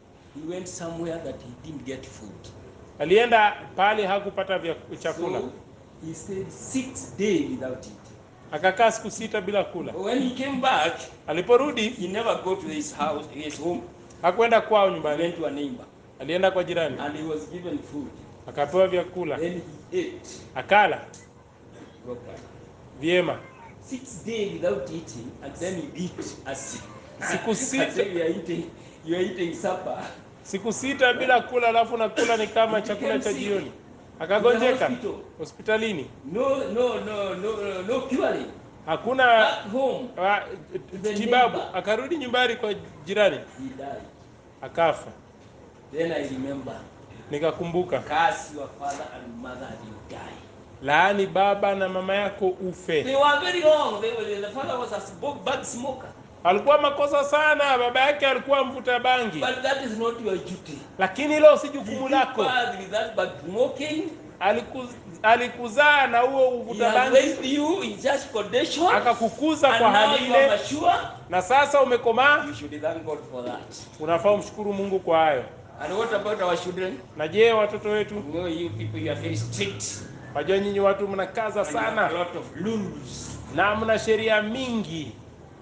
he went somewhere that he didn't get food. alienda pale hakupata vya chakula, So he stayed six days without it. akakaa siku sita bila kula. When he came back, Aliporudi he never go to his house, his home. hakwenda kwao He nyumbani, went to a neighbor, alienda kwa jirani, and he was given food. akapewa vyakula, Then he ate akala properly. vyema. Six days without eating, and then he eat as Siku as sita. if you are eating, you are eating supper. Siku sita bila kula, alafu nakula ni kama chakula cha jioni. Akagonjeka hospital. hospitalini, No, no, no, no, no curing. hakuna Back home, wa- The tibabu. neighbor. Akarudi nyumbani kwa jirani, he died. akafa. Then I remember, Nikakumbuka, curse your father and mother and you die. laani baba na mama yako They ufe. were very wrong. They were, the father was a smoke, bad smoker. Alikuwa makosa sana, baba yake alikuwa mvuta bangi, But that is not your duty. lakini hilo si He jukumu took lako. birth with that bad smoking. Aliku- Alikuzaa na huo He uvuta has bangi, raised you in such condition. akakukuza And kwa now hali you are ile, mature. na sasa umekomaa. You should thank God for that. Unafaa umshukuru Mungu kwa hayo. And what about our children? Na je, watoto wetu? You know, you people, you are very strict. Wajua nyinyi watu mnakaza And you have a sana lot of rules. na mna sheria mingi.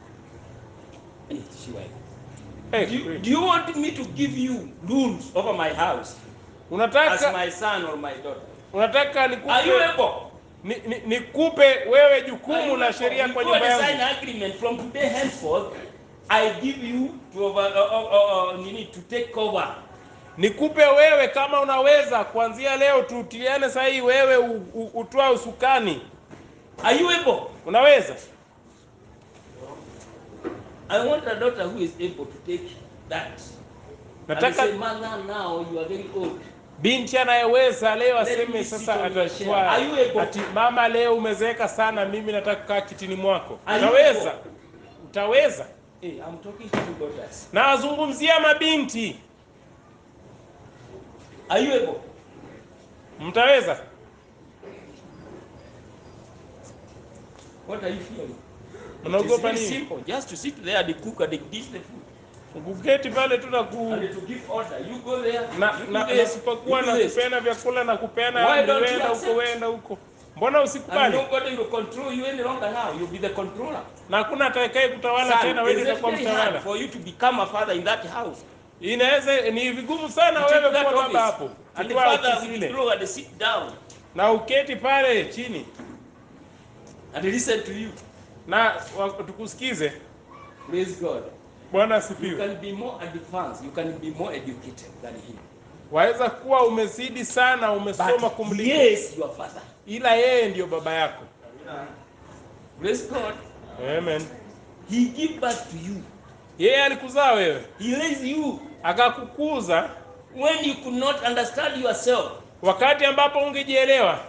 Eh, Shiva. Eh, Do you, do you want me to give you rules over my house as unataka my son or my daughter? unataka Are you nikupe able? ni, ni, nikupe wewe Are jukumu you la able? sheria We kwa go nyumba and sign yangu. agreement from today henceforth. I give you to over, uh, uh, uh, uh, you need to take over. Nikupe wewe kama unaweza, kuanzia leo tutiane sahihi, wewe u- u- utwaa usukani. Are you able? Unaweza? I want a daughter who is able to take that. And Nataka say, mother, now you are very old. binti anayeweza leo Let aseme me sit sasa on your chair. atachukua Are you able? ati mama, leo umezeeka sana, mimi nataka kukaa kitini mwako. Are you Utaweza? able? Utaweza? Hey, I'm talking to you daughters. Na wazungumzia mabinti, Are you able? mtaweza? What are you fearing? It is Mnaogopa very nini? simple. Just to sit there and cook and dish the food. Kuketi pale tu na ku And to give order. You go there. na you do na this, nasipokuwa you do na this. kupeana vyakula na kupeana Why amri, don't you wenda huko accept? wenda huko. mbona And usikubali nobody will control you any longer now. You'll be the controller. na hakuna atakaye kutawala Son, tena wewe it ndiye is utakuwa very hard mtawala for you to become a father in that house. inaweza ni vigumu sana You take wewe that kuwa baba office, hapo and the akiwa father ofisi ile withdraw and sit down na uketi pale chini and listen to you. na wa- tukusikize Praise God. bwana You asifiwe can be more advanced. You can be more educated than him. waweza kuwa umezidi sana umesoma But kumliko yes, your father. ila yeye ndiyo baba yako Praise God. amen He give birth to you. yeye alikuzaa wewe He raised you akakukuza when you could not understand yourself. wakati ambapo ungejielewa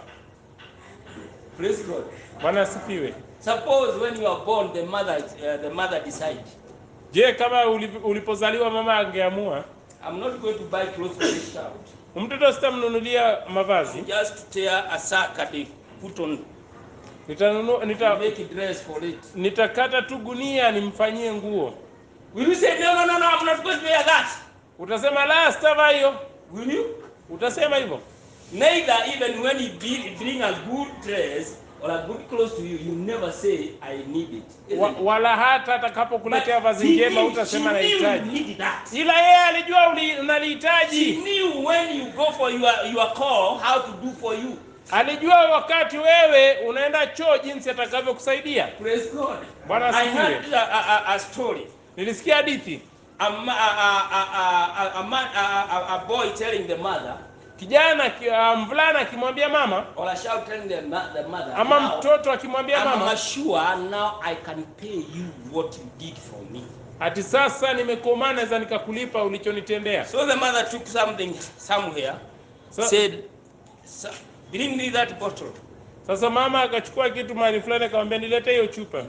Praise God. bwana asifiwe Suppose when you are born, the mother uh, the mother decide, je kama ulip- ulipozaliwa mama angeamua I'm not going to buy clothes for this child. mtoto sitamnunulia mavazi Just to tear a sack and they put on, nitanunua nita, make a dress for it. nitakata tu gunia nimfanyie nguo Will you say no, no, no, no? I'm not going to wear that. utasema la sitavaa hiyo Will you? utasema hivyo Neither even when he bring, bring a good dress or a good clothes to you, you never say I need it. Isn't Wa, it? wala hata atakapokuletea But vazi he njema knew- utasema she knew you nahitaji needed that. ila yeye alijua uli- She unalihitaji knew when you go for your, your call how to do for you. alijua wakati wewe unaenda choo jinsi atakavyokusaidia Praise God. Bwana I asifiwe. heard a, a, a, a story. nilisikia hadithi A, ma- a, a, a, a, a, man, a, a, a boy telling the mother, kijana ki- ah, mvulana akimwambia mama or a child telling the, ma- the mother, ama now, mtoto akimwambia I'm mama sure now I can pay you what you did for me. ati sasa nimekomaa naweza nikakulipa ulichonitendea So the mother took something somewhere, Sa- said, "Son, bring me that bottle. sasa mama akachukua kitu mahali fulani akamwambia nilete hiyo chupa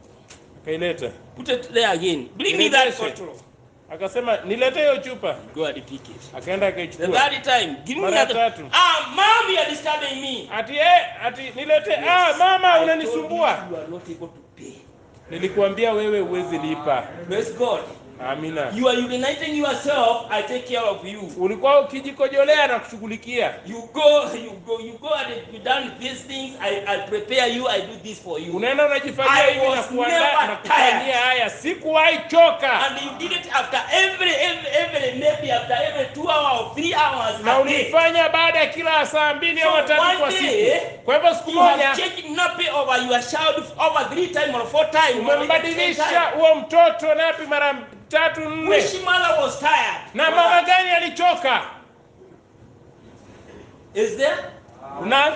akaileta Put it there again. Bring me that Nirejeshe. bottle. akasema nilete hiyo chupa Go and pick it. akaenda The akaichukua third time, give me Mara that. tatu. Ah, mom, you are disturbing me. ati eh, ati nilete ah mama I told unanisumbua you You are not able to pay. nilikuambia wewe huwezi lipa Praise God. amina You are urinating yourself. I take care of you. ulikuwa ukijikojolea na kushughulikia You go, you go, you go and you done these things. I, I prepare you. I do this for you. unaenda unajifanyia I hivi na was kuandaa never na kufanyia tired. haya sikuwahi choka And you did it after every, every, every, maybe after every two hours or three hours na a day. ulifanya baada ya kila saa mbili So au tatu one kwa day, siku kwa hivyo siku You have moja changed nappy over your child over three times or four times. or even ten umembadilisha times. huo mtoto napi mara tatu nne Which mother was tired? na mama gani alichoka Is there? na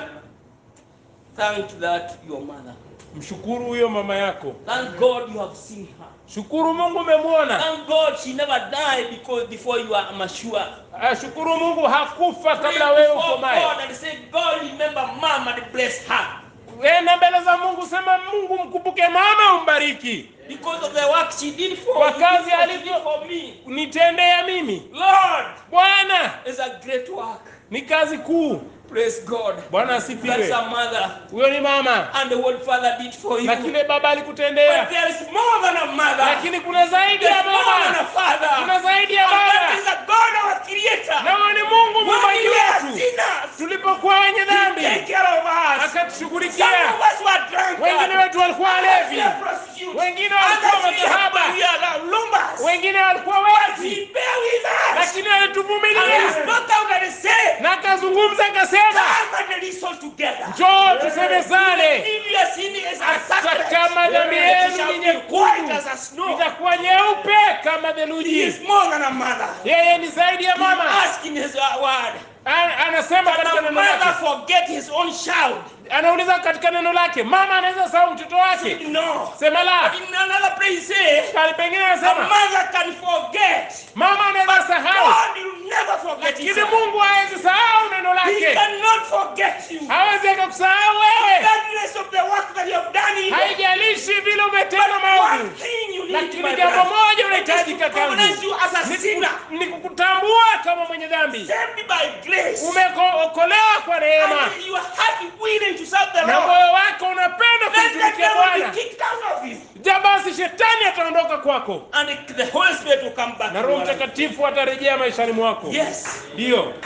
Thank that your mother. mshukuru huyo mama yako Thank God you have seen her. shukuru mungu umemwona Thank God she never died because before you are mature. Ah, shukuru mungu hakufa Pray kabla wewe before ukomaye God and say, God remember mom and bless her. enda mbele za mungu sema mungu mkumbuke mama umbariki Because of the work she did for Kwa you, kazi what she alivyo- did for me. nitendea mimi Lord, bwana it's a great work. ni kazi kuu Praise God. bwana That's asifiwe a mother. huyo ni mama And what father did for you. na kile baba But alikutendea there is more than a mother. lakini kuna zaidi There's ya more than a baba father. kuna zaidi ya And that is baba a God our creator. na huyo ni mungu When muumbaji we are wetu sinners, tulipokuwa wenye He take dhambi care of us. Some akatushughulikia of us were drunk. wengine wetu walikuwa walevi We are prostitutes. wengine walikuwa Others we are- makahaba we are lumbers. wengine walikuwa But wezi He bear with us. lakini And He alituvumilia spoke out and said, na akazungumza akasema Come and listen together. njoo tusemezane If your sin is as hata scarlet, kama dhambi it yenu shall ni be white nyekundu as a snow. itakuwa nyeupe kama He theluji is more than a mother. yeye ni zaidi ya He mama asked in his uh, word. An- anasema Can katika a neno mother lake forget his own child? anauliza katika neno lake mama anaweza sahau mtoto wake No. sema la In another place, he says, kali pengine a anasema mother can forget. mama anaweza sahau God will never forget his lakini son. mungu hawezi sahau neno He lake cannot forget you. hawezi akakusahau wewe Regardless of the work that you have done, in haijalishi vile umetenda one maovu thing you need, lakini my jambo brother, moja is to unahitajika recognize kangu you as a Ni- sinner, ni kukutambua kama mwenye dhambi saved by grace, umeokolewa kwa neema and your heart willing to serve the na Lord. moyo wako unapenda Then the kumtumikia devil will bwana be kicked out of you, ja basi shetani ataondoka kwako and the Holy Spirit will come back. na to roho your life. mtakatifu atarejea maishani mwako Yes. ndiyo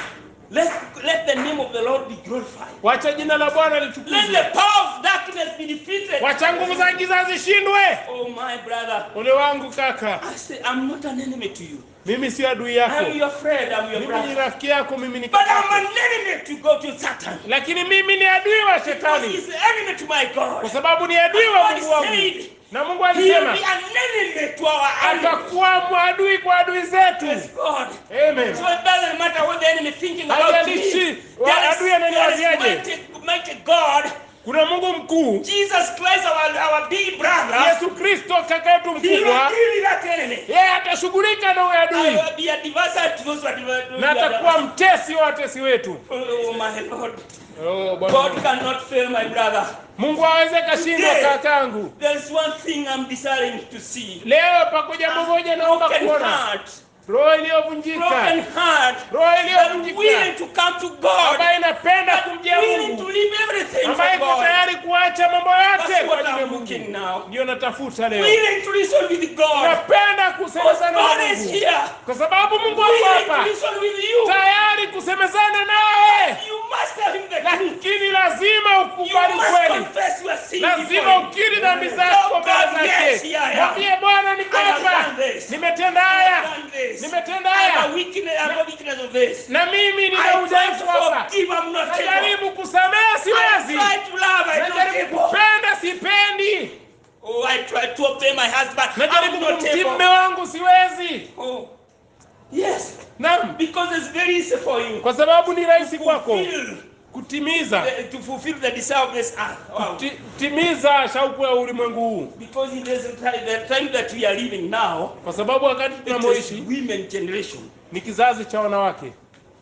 Let, let the name of the Lord be glorified. wacha jina la bwana Let the litukuzwe power of darkness be defeated. wacha nguvu za giza zishindwe Oh, my brother. ole wangu kaka I say, I'm not an enemy to you. mimi si adui yako I'm your friend. I'm your mimi ni brother. rafiki yako mimi ni But kaka I'm yako. an enemy to go to Satan. lakini mimi ni adui wa Because shetani he's the enemy to my God. kwa sababu ni adui wa God mungu wangu said na mungu he will alisema be an enemy to our enemies. atakuwa mwadui kwa adui zetu Praise God. amen So it doesn't matter what the enemy thinking about me. Haijalishi, There is, adui ananiwaziaje. there is mighty, mighty God, kuna mungu mkuu Jesus Christ, our, our big brother. yesu kristo kaka yetu He will mkubwa deal with that enemy. yeye atashughulika na huyo I adui will be a adversary to those who are adver- na atakuwa mtesi wa watesi wetu Oh my Lord. oh, God Bwana. cannot fail my brother. mungu aweze kashindwa Today, kakangu There is one thing I'm desiring to see. leo pako jambo moja naomba Broken kuona heart. roho iliyovunjika Broken heart. roho But iliyovunjika willing to come to God. ambayo inapenda But kumjia willing to mungu leave everything for ambayo iko God. tayari kuacha mambo yote That's kwa what ajili ya I'm looking mungu now. ndio natafuta leo Willing to listen with God. napenda Because kusemezana na God is mungu here. kwa sababu mungu ako Willing to hapa listen with you. tayari kusemezana nawe You must tell him the truth. lakini lazima You ukubali must kweli confess your sin lazima before him. ukiri dhambi zako Oh, mbele God, yes, zake here I am. mwambie bwana niko I have hapa done this. nimetenda I haya have done this. nimetenda I have a haya weakness, I have a weakness of this. na mimi I nina try to udhaifu hapa forgive, I'm not able. najaribu kusamehe I siwezi try to love, I'm not najaribu able. kupenda sipendi Oh, I try to obey my husband, najaribu I'm not kumtii mme able. wangu siwezi Oh, yes, naam because it's very easy for you kwa sababu ni rahisi to kwako fulfill, kutimiza the, to fulfill the desire of this earth. Wow. Ti- timiza shauku ya ulimwengu huu Because in this time, the time that we are living now, kwa sababu wakati it is tunamoishi women generation. ni kizazi cha wanawake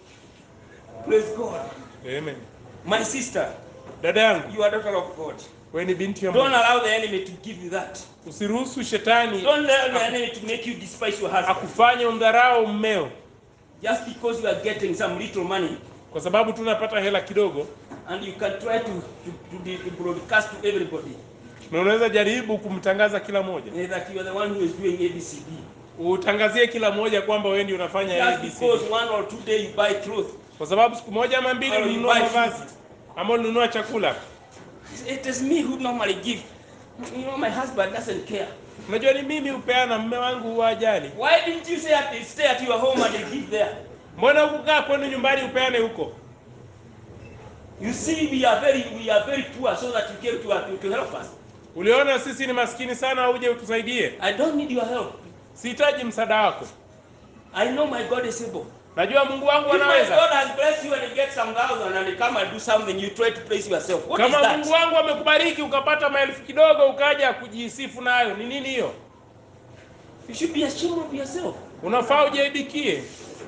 Praise God. Amen. My sister, dada yangu you are daughter of God. wewe ni binti ya Don't Mungu allow the enemy to give you that. usiruhusu shetani Don't allow the enemy to make you despise your husband akufanye umdharau mmeo just because you are getting some little money kwa sababu tunapata hela kidogo and you can try to, to, to, de- to broadcast to everybody na unaweza jaribu kumtangaza kila moja eh, that you are the one who is doing ABCD. utangazie kila moja kwamba wewe ndio unafanya Just ABC because one or two day you buy clothes. kwa sababu siku moja ama mbili Or you ulinunua buy mavazi food. ama ulinunua chakula It is me who normally give. You know, my husband doesn't care. unajua ni mimi hupeana mme wangu huwa ajali Why didn't you say at, stay at your home and give there? mbona hukukaa kwenu nyumbani upeane huko You see, we are very we are very poor, so that you came to, to, to help us. uliona sisi ni maskini sana uje utusaidie I don't need your help. sihitaji msaada wako I know my God is able. najua mungu wangu If my anaweza God has blessed you and you get some thousand and you come and do something, you try to praise yourself. What is kama that? mungu wangu amekubariki ukapata maelfu kidogo ukaja kujisifu nayo ni nini hiyo You should be ashamed of yourself. unafaa ujaibikie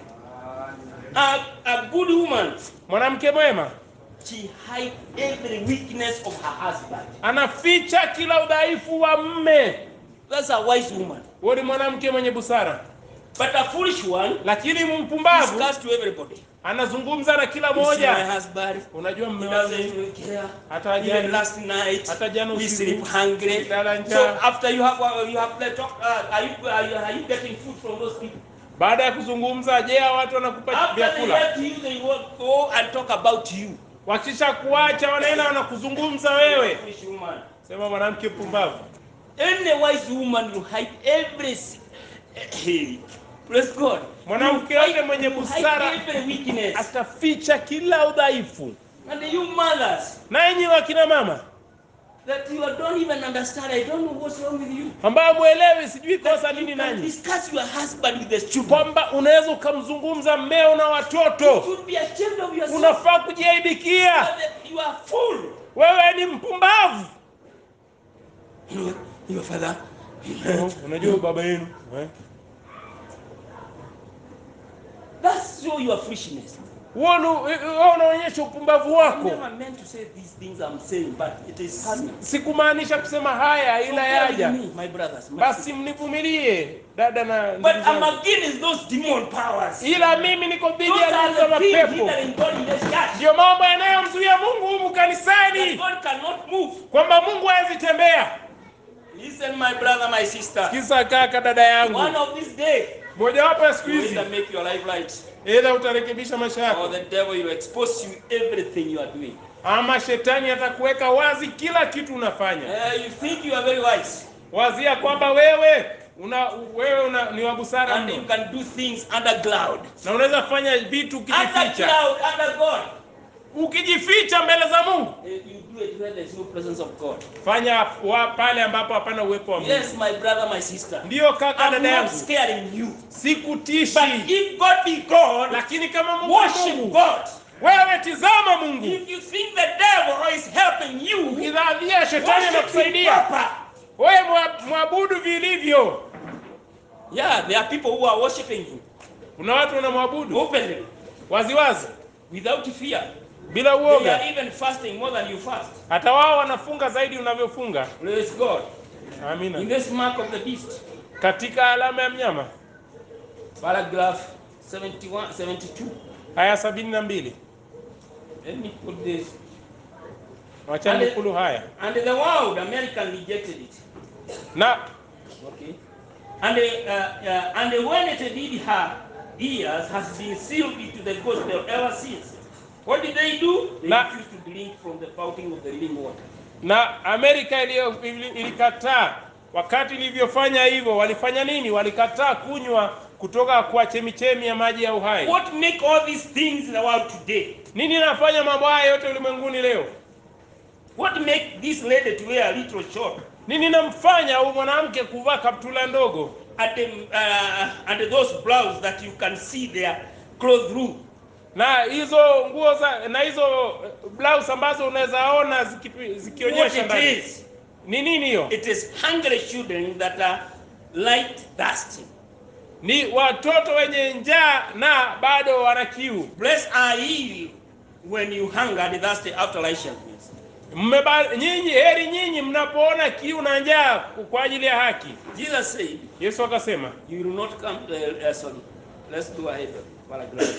A, a good woman, mwanamke mwema she hides every weakness of her husband. anaficha kila udhaifu wa mme That's a wise woman. huo ni mwanamke mwenye busara But a foolish one lakini mpumbavu discuss to everybody. anazungumza na kila You see my moja husband, unajua he mme doesn't wangu even care. hata ajali Even last night, hata jana we usiku sleep hungry. Nilala So njaa. after you have uh, you have the talk, uh, are you are you, are you getting food from those people? baada ya kuzungumza je hao watu wanakupa After they vyakula help you, they will go and talk about you. wakisha kuacha wanaenda wanakuzungumza wewe Foolish woman. sema mwanamke mpumbavu Any wise woman you hide every si- hey, praise God. Mwanamke You yote hide- mwenye you busara hide every weakness. ataficha kila udhaifu And you mothers na enyi wakina mama that you don't even understand. I don't know what's wrong with you. ambayo mwelewi sijui kosa That nini you can nanyi discuss your husband with the children. kwamba unaweza ukamzungumza mmeo na You watoto should be ashamed of yourself. unafaa kujiaibikia You are full. wewe ni mpumbavu You know, your father. unajua baba yenu eh? That's show your foolishness. huo ni- huo unaonyesha upumbavu I'm wako never meant to say these things I'm saying, but it is happening. sikumaanisha kusema haya So ila bear with yaja me, my brothers. My basi sisters. mnivumilie dada na But ndugu I'm zangu. against those demon powers. ila mimi niko dhidi Those ya nguvu za are the things mapepo hindering God in this church. ndiyo mambo yanayomzuia mungu humu That kanisani God cannot move. kwamba mungu hawezi tembea Listen, my brother, my sister. kisa kaka dada yangu One of these days, mojawapo ya siku you will hizi make your life right. Either utarekebisha maisha or yako the devil will expose you everything you are doing. ama shetani atakuweka wazi kila kitu unafanya. Uh, you think you are very wise Wazia kwamba wewe una wewe una, ni wa busara and you mno can do things under cloud. na unaweza fanya vitu Under ukijificha, cloud, under God. ukijificha mbele za Mungu. Uh, You do it where there is no presence of God. Fanya wa, pale ambapo hapana uwepo wa Mungu. Yes, my brother, my sister. Ndiyo kaka, I'm dada not yangu, scaring you. sikutishi, But if God be God, lakini kama Mungu ni worship Mungu, God. wewe tizama Mungu. If you think the devil is helping you, Ukidhania shetani worship him anakusaidia, proper. wewe mwa- mwabudu vilivyo. Yeah, there are people who are worshiping him Kuna watu wanamwabudu openly, waziwazi without fear. bila They uoga, are even fasting more than you fast. hata wao wanafunga zaidi unavyofunga. Praise God. In Amina. this mark of the beast, Katika alama ya mnyama paragraph 71, 72. haya sabini na mbili Let me put this. wacha Ale- nukulu haya And the world, American rejected it. na Okay. And, uh, uh, and when it did her ears has been sealed into the gospel ever since. What did they do? They Na- refused to drink from the fountain of the living water. na Amerika iliyo- ili- ilikataa wakati ilivyofanya hivyo, walifanya nini? Walikataa kunywa kutoka kwa chemichemi ya maji ya uhai. What make all these things in the world today? Nini inafanya mambo haya yote ulimwenguni leo? What make this lady to wear a little short Nini inamfanya huyu mwanamke kuvaa kaptula ndogo and, um, uh, and those blouse that you can see their clothes through? na hizo nguo za na hizo eh, blouse ambazo unaweza ona zikipi- What zikionyesha it ndani? is? Ni nini hiyo? It is hungry children that are light thirsty. Ni watoto wenye njaa na bado wana kiu. Blessed are ye when you hunger and thirsty after righteousness. Mmeba, nyinyi heri nyinyi mnapoona kiu na njaa kwa ajili ya haki. Jesus said, Yesu akasema, You will not come. Uh, uh, sorry, let's go ahead. Paragraph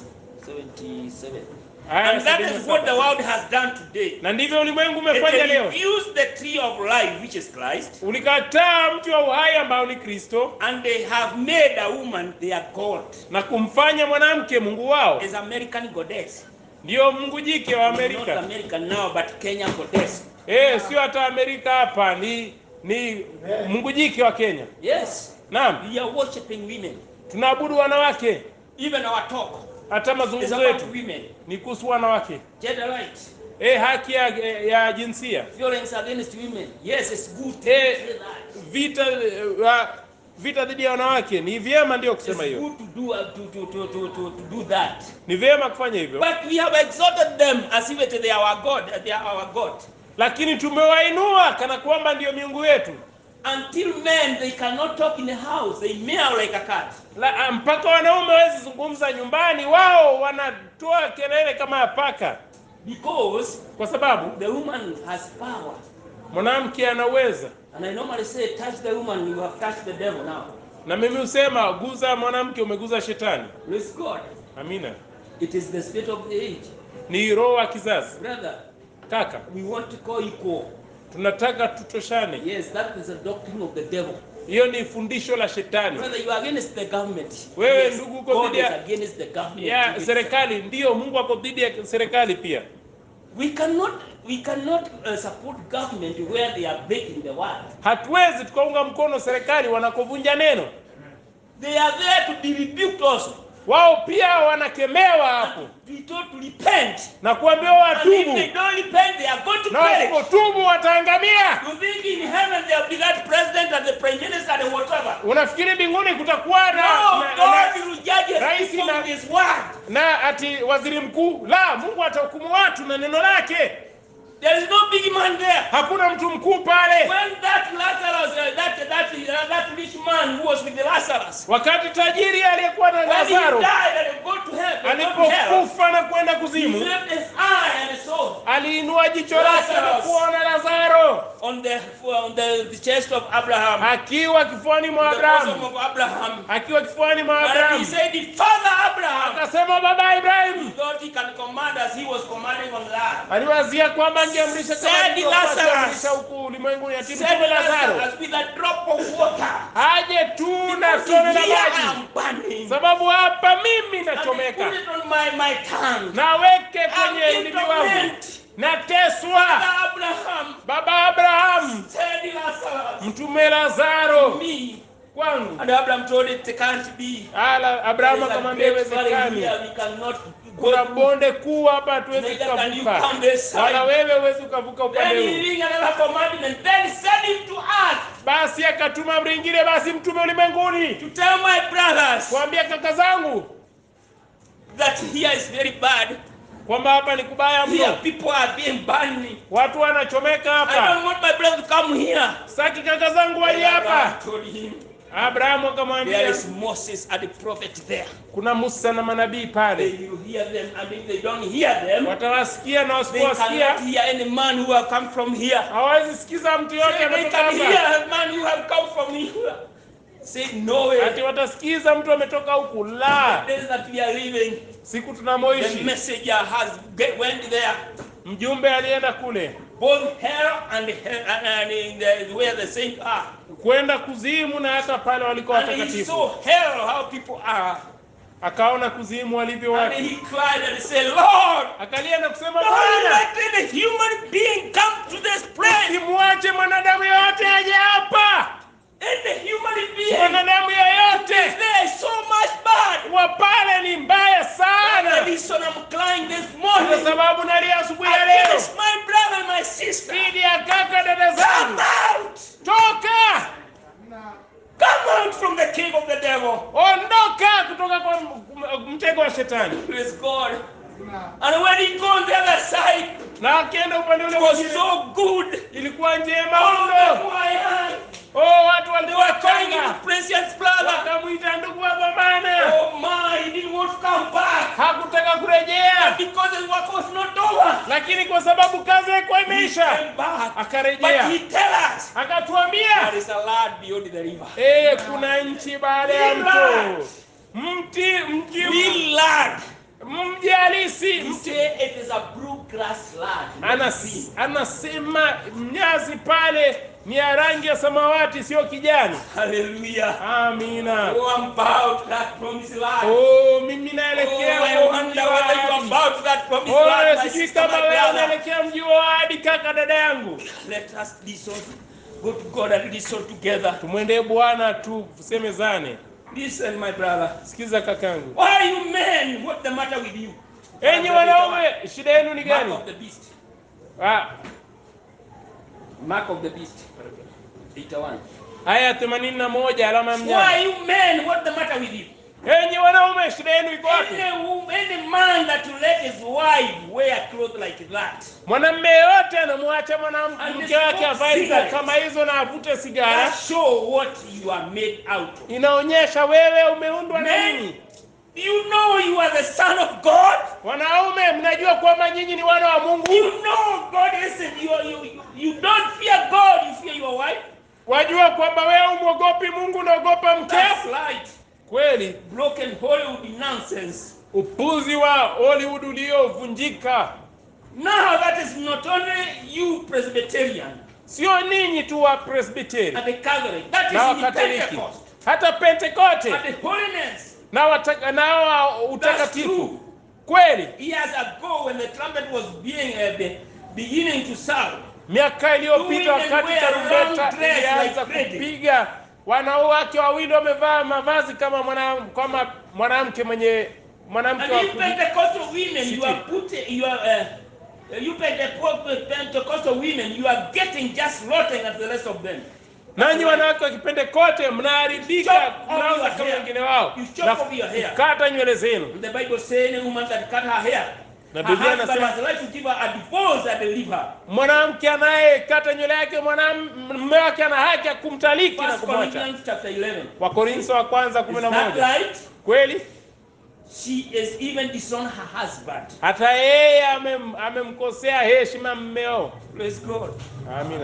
77. haya And that sabini na is what the saba. world has done today. na ndivyo ulimwengu It umefanya leo. refused the tree of life, which is Christ, Ulikataa mti wa uhai ambao ni Kristo and they have made a woman their God. na kumfanya mwanamke mungu wao, Is American goddess. ndiyo mungu jike wa Not Amerika. American now, but Kenya goddess. Eh, sio hata Amerika hapa, ni ni mungu jike wa Kenya. Yes, Naam, we are worshiping women. tunaabudu wanawake, Even our talk hata is mazungumzo about yetu women. ni kuhusu wanawake. Gender rights, Eh, haki ya, ya jinsia violence against women. Yes, it's good to Eh, say that. vita eh, wa- vita dhidi ya wanawake ni vyema, ndio kusema It's hiyo, good to do uh, to, to, to, to, to, to do that. ni vyema kufanya hivyo, But we have exalted them as if it they are our God. uh, They are our God. lakini tumewainua kana kwamba ndiyo miungu yetu Until men they cannot talk in the house, they meow like a cat. La, mpaka wanaume hawezi zungumza nyumbani, wao wanatoa kelele kama ya paka, Because kwa sababu the woman has power. mwanamke anaweza. And I normally say, touch the woman, you have touched the devil now. Na mimi husema guza mwanamke, umeguza shetani. Praise God. Amina. It is the spirit of the age. Ni roho wa kizazi. Brother, Kaka, we want to call equal. tunataka tutoshane. Yes, that is a doctrine of the devil. Hiyo ni fundisho la shetani Brother, you are against the government. Wewe yes, ndugu uko God dhidi is ya- against the government. ya It's- serikali. Ndiyo, Mungu ako dhidi ya serikali pia. We cannot we cannot uh, support government where they are breaking the word. Hatuwezi tukaunga mkono serikali wanakovunja neno. They are there to be rebuked also. Wao pia wanakemewa hapo To be told to repent. na kuambiwa And if they watubu, don't repent, they are going to na perish. wasipotubu wataangamia. You think in heaven there will be that president and the prime minister and whatever? Unafikiri mbinguni kutakuwa na, No, na, God na, will judge his Rais people na- with his word. na ati waziri mkuu? La, Mungu atahukumu watu na neno lake. There is no big man there. Hakuna mtu mkuu pale. When that Lazarus, uh, that that uh, that rich man who was with the Lazarus, Wakati tajiri aliyekuwa na when he Lazaro died and go to heaven, go to hell, alipokufa na kwenda he kuzimu, left his eye and saw aliinua jicho lake na Lazarus. kuona Lazaro on the on the, the chest of Abraham, akiwa kifuani mwa the bosom Abrahamu, of Abraham. akiwa kifuani mwa And he Abrahamu. said, "Father Abraham." Akasema, baba He Ibrahimu, thought he he can command as he was commanding on earth. aliwazia kwamba angeamrisha kama Said alivyokuwa Lazarus. akiamrisha huku ulimwenguni ati Said mtume lazaro Lazarus with a drop of water. aje tu na Because tone la here I maji am burning. sababu hapa mimi And they nachomeka put it on my, my tongue. naweke I'm kwenye in ulimi wangu torment. nateswa Abraham baba abrahamu said Lazarus. mtume lazaro Me. kwangu And Abraham told it, it can't be. ala abrahamu There's a akamwambia great valley iwezekani here, we cannot go kuna through. bonde kuu hapa hatuwezi Neither can you kukavuka come this side. wala wewe huwezi ukavuka upande Then he huu giving another commandment. Then send him to earth basi akatuma amri ingine basi mtume ulimwenguni to tell my brothers kuambia kaka zangu that here is very bad. kwamba hapa ni kubaya Here mno people are being burned. watu wanachomeka I hapa don't want my brother to come here. saki kaka zangu wali hapa Abraham told him, abrahamu there akamwambia is Moses and the prophet there. kuna musa na manabii They pale will hear them, and if they don't hear them, watawasikia na they cannot wasipowasikia hear any man who have come from here. hawawezi sikiza mtu yote Say, they ametoka can hapa hear a man who have come from here. Say no way. ati watasikiza mtu ametoka huku la The days that we are living, siku the tunamoishi messenger has get, went there. mjumbe alienda kule both hell and hell, and, and in the, where the saints are. kwenda kuzimu na hata pale walikuwa And he watakatifu saw hell, how people are. akaona kuzimu walivyo And watu he cried and said, Lord, akalia na kusema don't bwana let any human being come to this place. simwache mwanadamu yoyote aje hapa Any human being. mwanadamu yoyote There is so much bad. wa pale ni mbaya And sana the reason I'm crying this kwa morning sababu nalia asubuhi ya leo against my brother and my sister. dhidi ya kaka dada Come zangu out! toka Come out from the king of the devil. ondoka kutoka kwa m- mtego wa shetani Praise God. And when he go on the other side, na akienda upande ule it was mwingine so good. ilikuwa njema All of them mno were young. oh watu They were walikuwa calling him changa precious brother. wakamwita ndugu wa dhamana Oh my, he didn't want to come back. hakutaka kurejea Because his work was not over. lakini kwa sababu kazi haikuwa He imeisha came back. But akarejea he tell us akatuambia there is a land beyond the river. eh kuna nchi baada ya mto mti mji Real land. mji halisi He mti say it is a blue grass land. not Anas, green. anasema mnyazi pale ni ya rangi ya samawati sio kijani Hallelujah. amina Oh, I'm bound to that promised land. oh mimi Oh, naelekea I huo wonder mji wa whether you are ahadi. bound to that promised Oh, land, my sijui sister, my kama wewe brother. unaelekea mji wa ahadi kaka dada yangu Let us listen. Go to God and listen together. tumwendee bwana tu tusemezane Listen, my brother. sikiza kakangu Why are you men? What's the matter with you? enyi wanaume shida yenu ni Mark gani of the beast. Ah, Mark of the beast. 81. aya themanini na moja alama ya Why mnyama are you men? What's the matter with you? enyi wanaume shida yenu iko wapi Any, wo- any man that will let his wife wear clothes like that, mwanamme yeyote anamwacha And mwanamke they wake smoke avae nguo cigarettes. kama hizo na avute sigara that show what you are made out of. inaonyesha wewe umeundwa na Men, nini do you know you are the son of God? wanaume mnajua kwamba nyinyi ni wana wa mungu You know God listen, you, you, you, you don't fear God, you fear your wife. wajua kwamba wewe umwogopi mungu unaogopa That's mkeo right. kweli Broken Hollywood nonsense. upuzi wa hollywood uliovunjika Now that is not only you Presbyterian sio ninyi tu wa presbiteri and the Catholic, that is na in the wakatoliki Pentecost. hata pentekote But the holiness, na wataka- na wa that's utakatifu true. kweli Years ago when the trumpet was being uh, be, beginning to sound, miaka iliyopita Women wakati wear tarumbeta long dress ilianza like Freddy. kupiga wanawake wawili wamevaa mavazi kama mwana, kama mwanamke mwenye mwanamke and wa you kuji- Pentecostal women, you City. are putting, you are, uh, you Penteco- Pentecostal women, you are getting just rotten as the rest of them. nanyi wanawake wa kipentekote mnaharibika Chop off mnaanza your kama hair. wengine wao You chop na off your hair. kukata nywele zenu And the Bible says any woman that cut her hair, Na her Biblia husband inasema- has the right to give her a divorce and leave her. mwanamke anayekata nywele yake mwanam- mume wake ana haki ya kumtaliki na First kumwacha Corinthians chapter 11. wakorintho wa kwanza kumi Is na that moja right? kweli She is even disowned her husband. hata yeye amem- amemkosea heshima mmeo Praise God. amina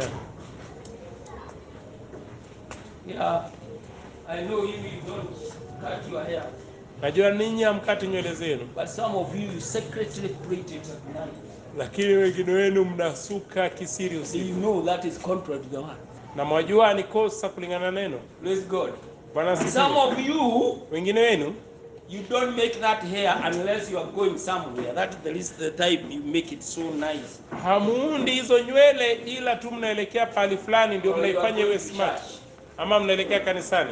Yeah. I know you, you don't cut your hair. Najua ninyi hamkati nywele zenu, but some of you, you secretly braid it at night. lakini wengine wenu mnasuka kisiri So usiku, you know that is contrary to the word. na mwajua ni kosa kulingana na neno. Praise God. Bwana And some asifiwe. of you, Wengine wenu you don't make that hair unless you are going somewhere. That is the least the time you make it so nice. hamuundi hizo nywele, ila tu mnaelekea pahali fulani ndio Or you are mnaifanya going iwe to smart, church. ama mnaelekea kanisani.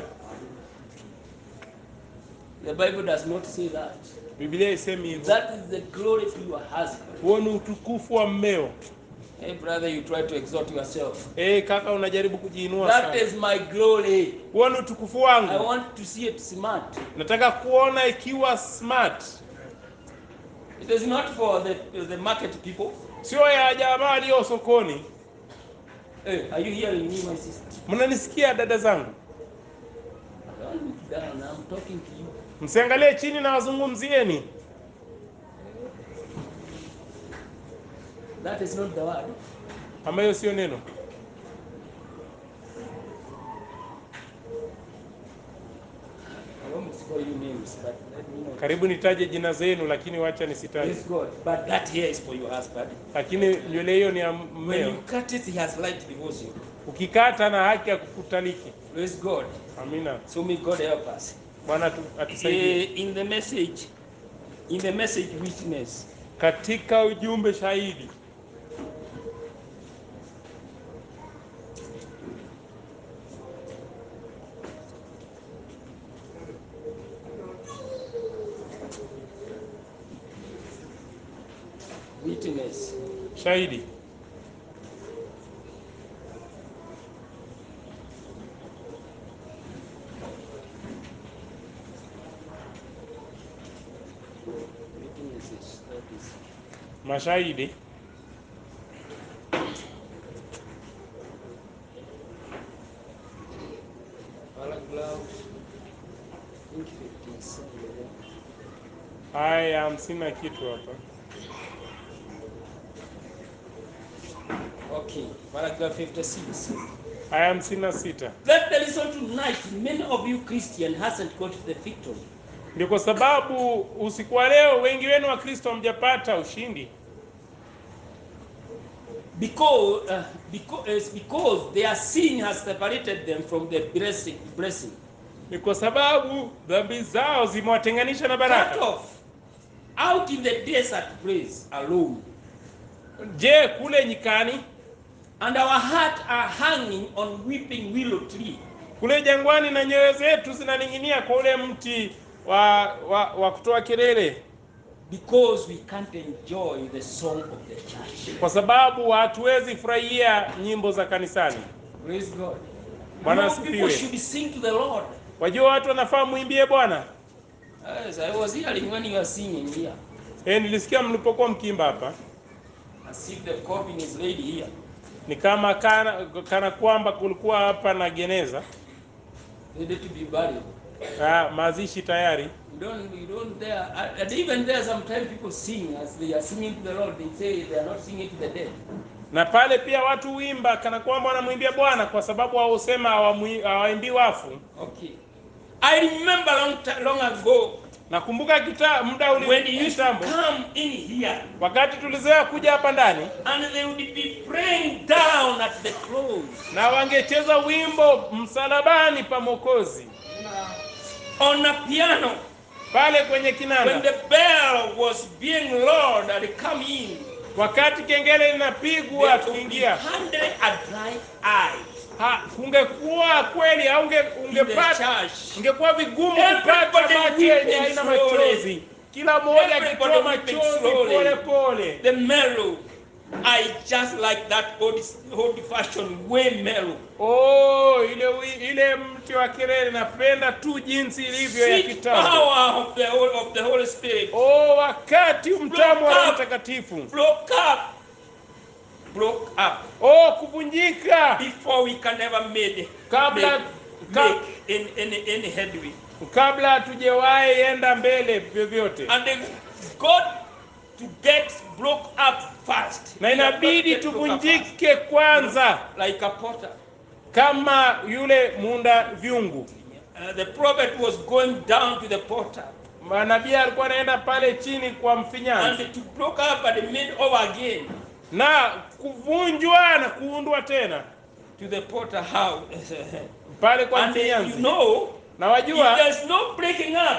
The Bible does not say that. Biblia isemi hivyo. That is the glory to your husband. Huo ni utukufu wa mmeo. Hey, brother, you try to exalt yourself. Eh, kaka unajaribu kujiinua That sana. is my glory. Huo ni utukufu I wangu. want to see it smart. Nataka kuona ikiwa smart, It is not for the, the market people. sio ya jamaa walio sokoni. Hey, are you hearing me, my sister? Mnanisikia dada zangu? Don't look down. I'm talking to you. Msiangalie chini na wazungumzieni. That is not the word. Ama hiyo sio neno. I won't call you names, but let me know. Karibu nitaje jina zenu, lakini wacha nisitaje. Praise God. But that hair is for your husband. Lakini nywele hiyo ni ya When mmeo. you cut it, he has right to divorce you. Ukikata na haki ya kukutaliki. Praise God. Amina. So may God help us. Bwana atu- atusaidie. Eh, in the message, in the message witness, Katika ujumbe shahidi witness, shahidi witnesses, that is mashahidi paragraph, I think 57. haya hamsini na kitu hapa. Okay, paragraph 56. Haya hamsini na sita. That the reason tonight, many of you Christian hasn't got the victory. Ndio kwa sababu usiku wa leo wengi wenu wa Kristo hamjapata ushindi, Because, uh, because, because their sin has separated them from the blessing. blessing. ni kwa sababu dhambi zao zimewatenganisha na Cut baraka. off. Out in the desert place alone. Je, kule nyikani, And our heart are hanging on weeping willow tree. kule jangwani, na nyoyo zetu zinaning'inia kwa ule mti wa, wa, wa kutoa kelele, Because we can't enjoy the song of the church. kwa sababu hatuwezi furahia nyimbo za kanisani. Praise God. Bwana More people asifiwe. should sing to the Lord. Wajua watu wanafaa muimbie Bwana. Yes, I was hearing when you were singing here. Eh, nilisikia mlipokuwa mkiimba hapa, As if the coffin is laid here. ni kama kana, kana kwamba kulikuwa hapa na geneza Ready to be buried. ah, mazishi tayari. You don't, you don't there. And even there, sometimes people sing as they are singing to the Lord. They say they are not singing to the dead. Na pale pia watu huimba kana kwamba wanamwimbia Bwana kwa sababu wao husema hawamwi- hawaimbii wafu. Okay. I remember long, ti- long ago Nakumbuka kita muda when uli you used to kitambo, come in here wakati tulizoea kuja hapa ndani and they would be praying down at the close na wangecheza wimbo msalabani pa Mwokozi on a piano pale kwenye when kinanda, the bell was being lowered and come in. wakati kengele linapigwa There would be tukiingia, hundred a dry eye ha, kungekuwa kweli au unge, in the ungepata church. ingekuwa vigumu Everybody kupata macho yenye weeping haina slowly. machozi, kila mmoja Everybody akitoa weeping machozi slowly. pole pole. The mellow. I just like that old, old fashioned way mellow. Oh, ile wi- ile mti wa kelele napenda tu jinsi ilivyo ya Sweet kitambo. power of the, Hol- of the Holy Spirit. Oh, wakati mtamu wa Roho up. Mtakatifu. Broke up. Broke up. Oh, kuvunjika Before we can ever made, Kabla- make, ka- make any, any, any headway. kabla hatujawahi enda mbele vyovyote, And then God to get broke up fast. na He has inabidi got to get broke up tuvunjike kwanza fast. Like a potter. kama yule muunda vyungu. Uh, the prophet was going down to the potter. manabii alikuwa anaenda pale chini kwa mfinyanzi and to broke up and made over again na kuvunjwa na kuundwa tena to the potter house. pale kwa and uh, you mfinyanzi know, na if wajua there's no breaking up,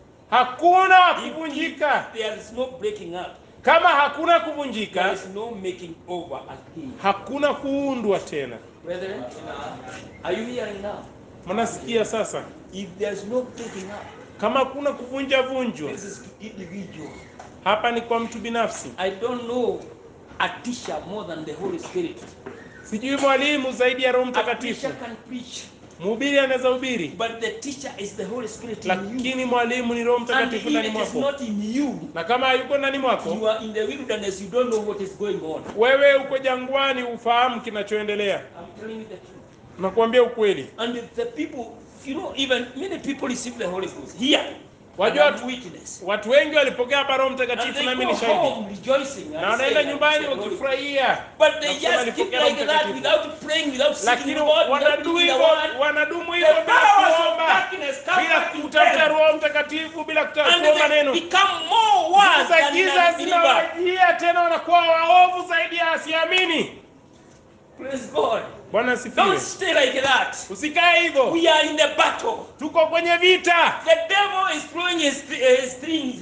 hakuna if, kuvunjika if there is no breaking up, kama hakuna there kuvunjika is no making over again. hakuna kuundwa tena Brethren, are you hearing now? mnasikia sasa If there's no breaking up, kama hakuna kuvunja vunjwa this is to individual. hapa ni kwa mtu binafsi I don't know a teacher more than the Holy Spirit. sijui mwalimu zaidi ya roho A mtakatifu preacher can preach, mhubiri anaweza hubiri but the teacher is the Holy Spirit in you. lakini mwalimu ni roho And mtakatifu if ndani it is mwako not in you, na kama hayuko ndani mwako you are in the wilderness, you don't know what is going on. wewe uko jangwani ufahamu kinachoendelea I'm telling you the truth. nakuambia ukweli And the people, you know, even many people receive the Holy Ghost here. Wajua and tu- I'm witness. watu wengi walipokea hapa roho And mtakatifu they nami go ni shahidi home rejoicing. na and wanaenda saying, nyumbani "I received the Holy Ghost." wakifurahia But they na kusema just keep nilipokea Roho like that Mtakatifu. without praying, without seeking lakini God, without wanadumu reading the hivyo word. wanadumu The hivyo bila powers of kuomba darkness come bila back to kutafuta them. roho mtakatifu bila kutafuta And kuomba they neno become more worse za than giza an unbeliever. zinawajia tena wanakuwa waovu zaidi ya asiamini Praise God. bwana asifiwe Don't stay like that. usikae hivyo We are in the battle. tuko kwenye vita The devil is throwing his, his strings.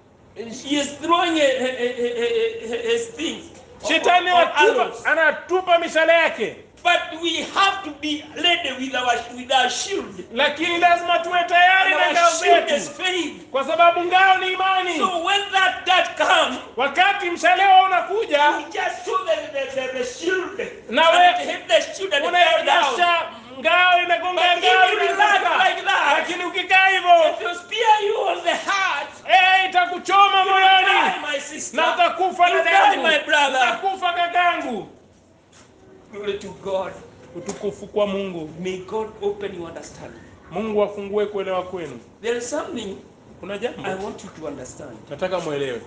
He is throwing his, his, his strings. shetani or- or anatupa, arrows. anatupa mishale yake But we have to be ready with our with our shield. lakini lazima tuwe tayari And na ngao our shield is zetu faith. kwa sababu ngao ni imani So when that that comes, wakati mshale wao unakuja we just show the the, the, the shield. Now and we- it hit the shield and it fell down. unaonyesha ngao inagonga But if ngao you relax inaanguka. like that, lakini ukikaa hivyo If you spear you on the heart, eh, itakuchoma you will moyoni die, my sister. na utakufa You dada die, yangu my brother. utakufa kakangu Glory to God. utukufu kwa mungu May God open your understanding. mungu afungue kuelewa kwenu There is something kuna I jambo want you to understand. nataka mwelewe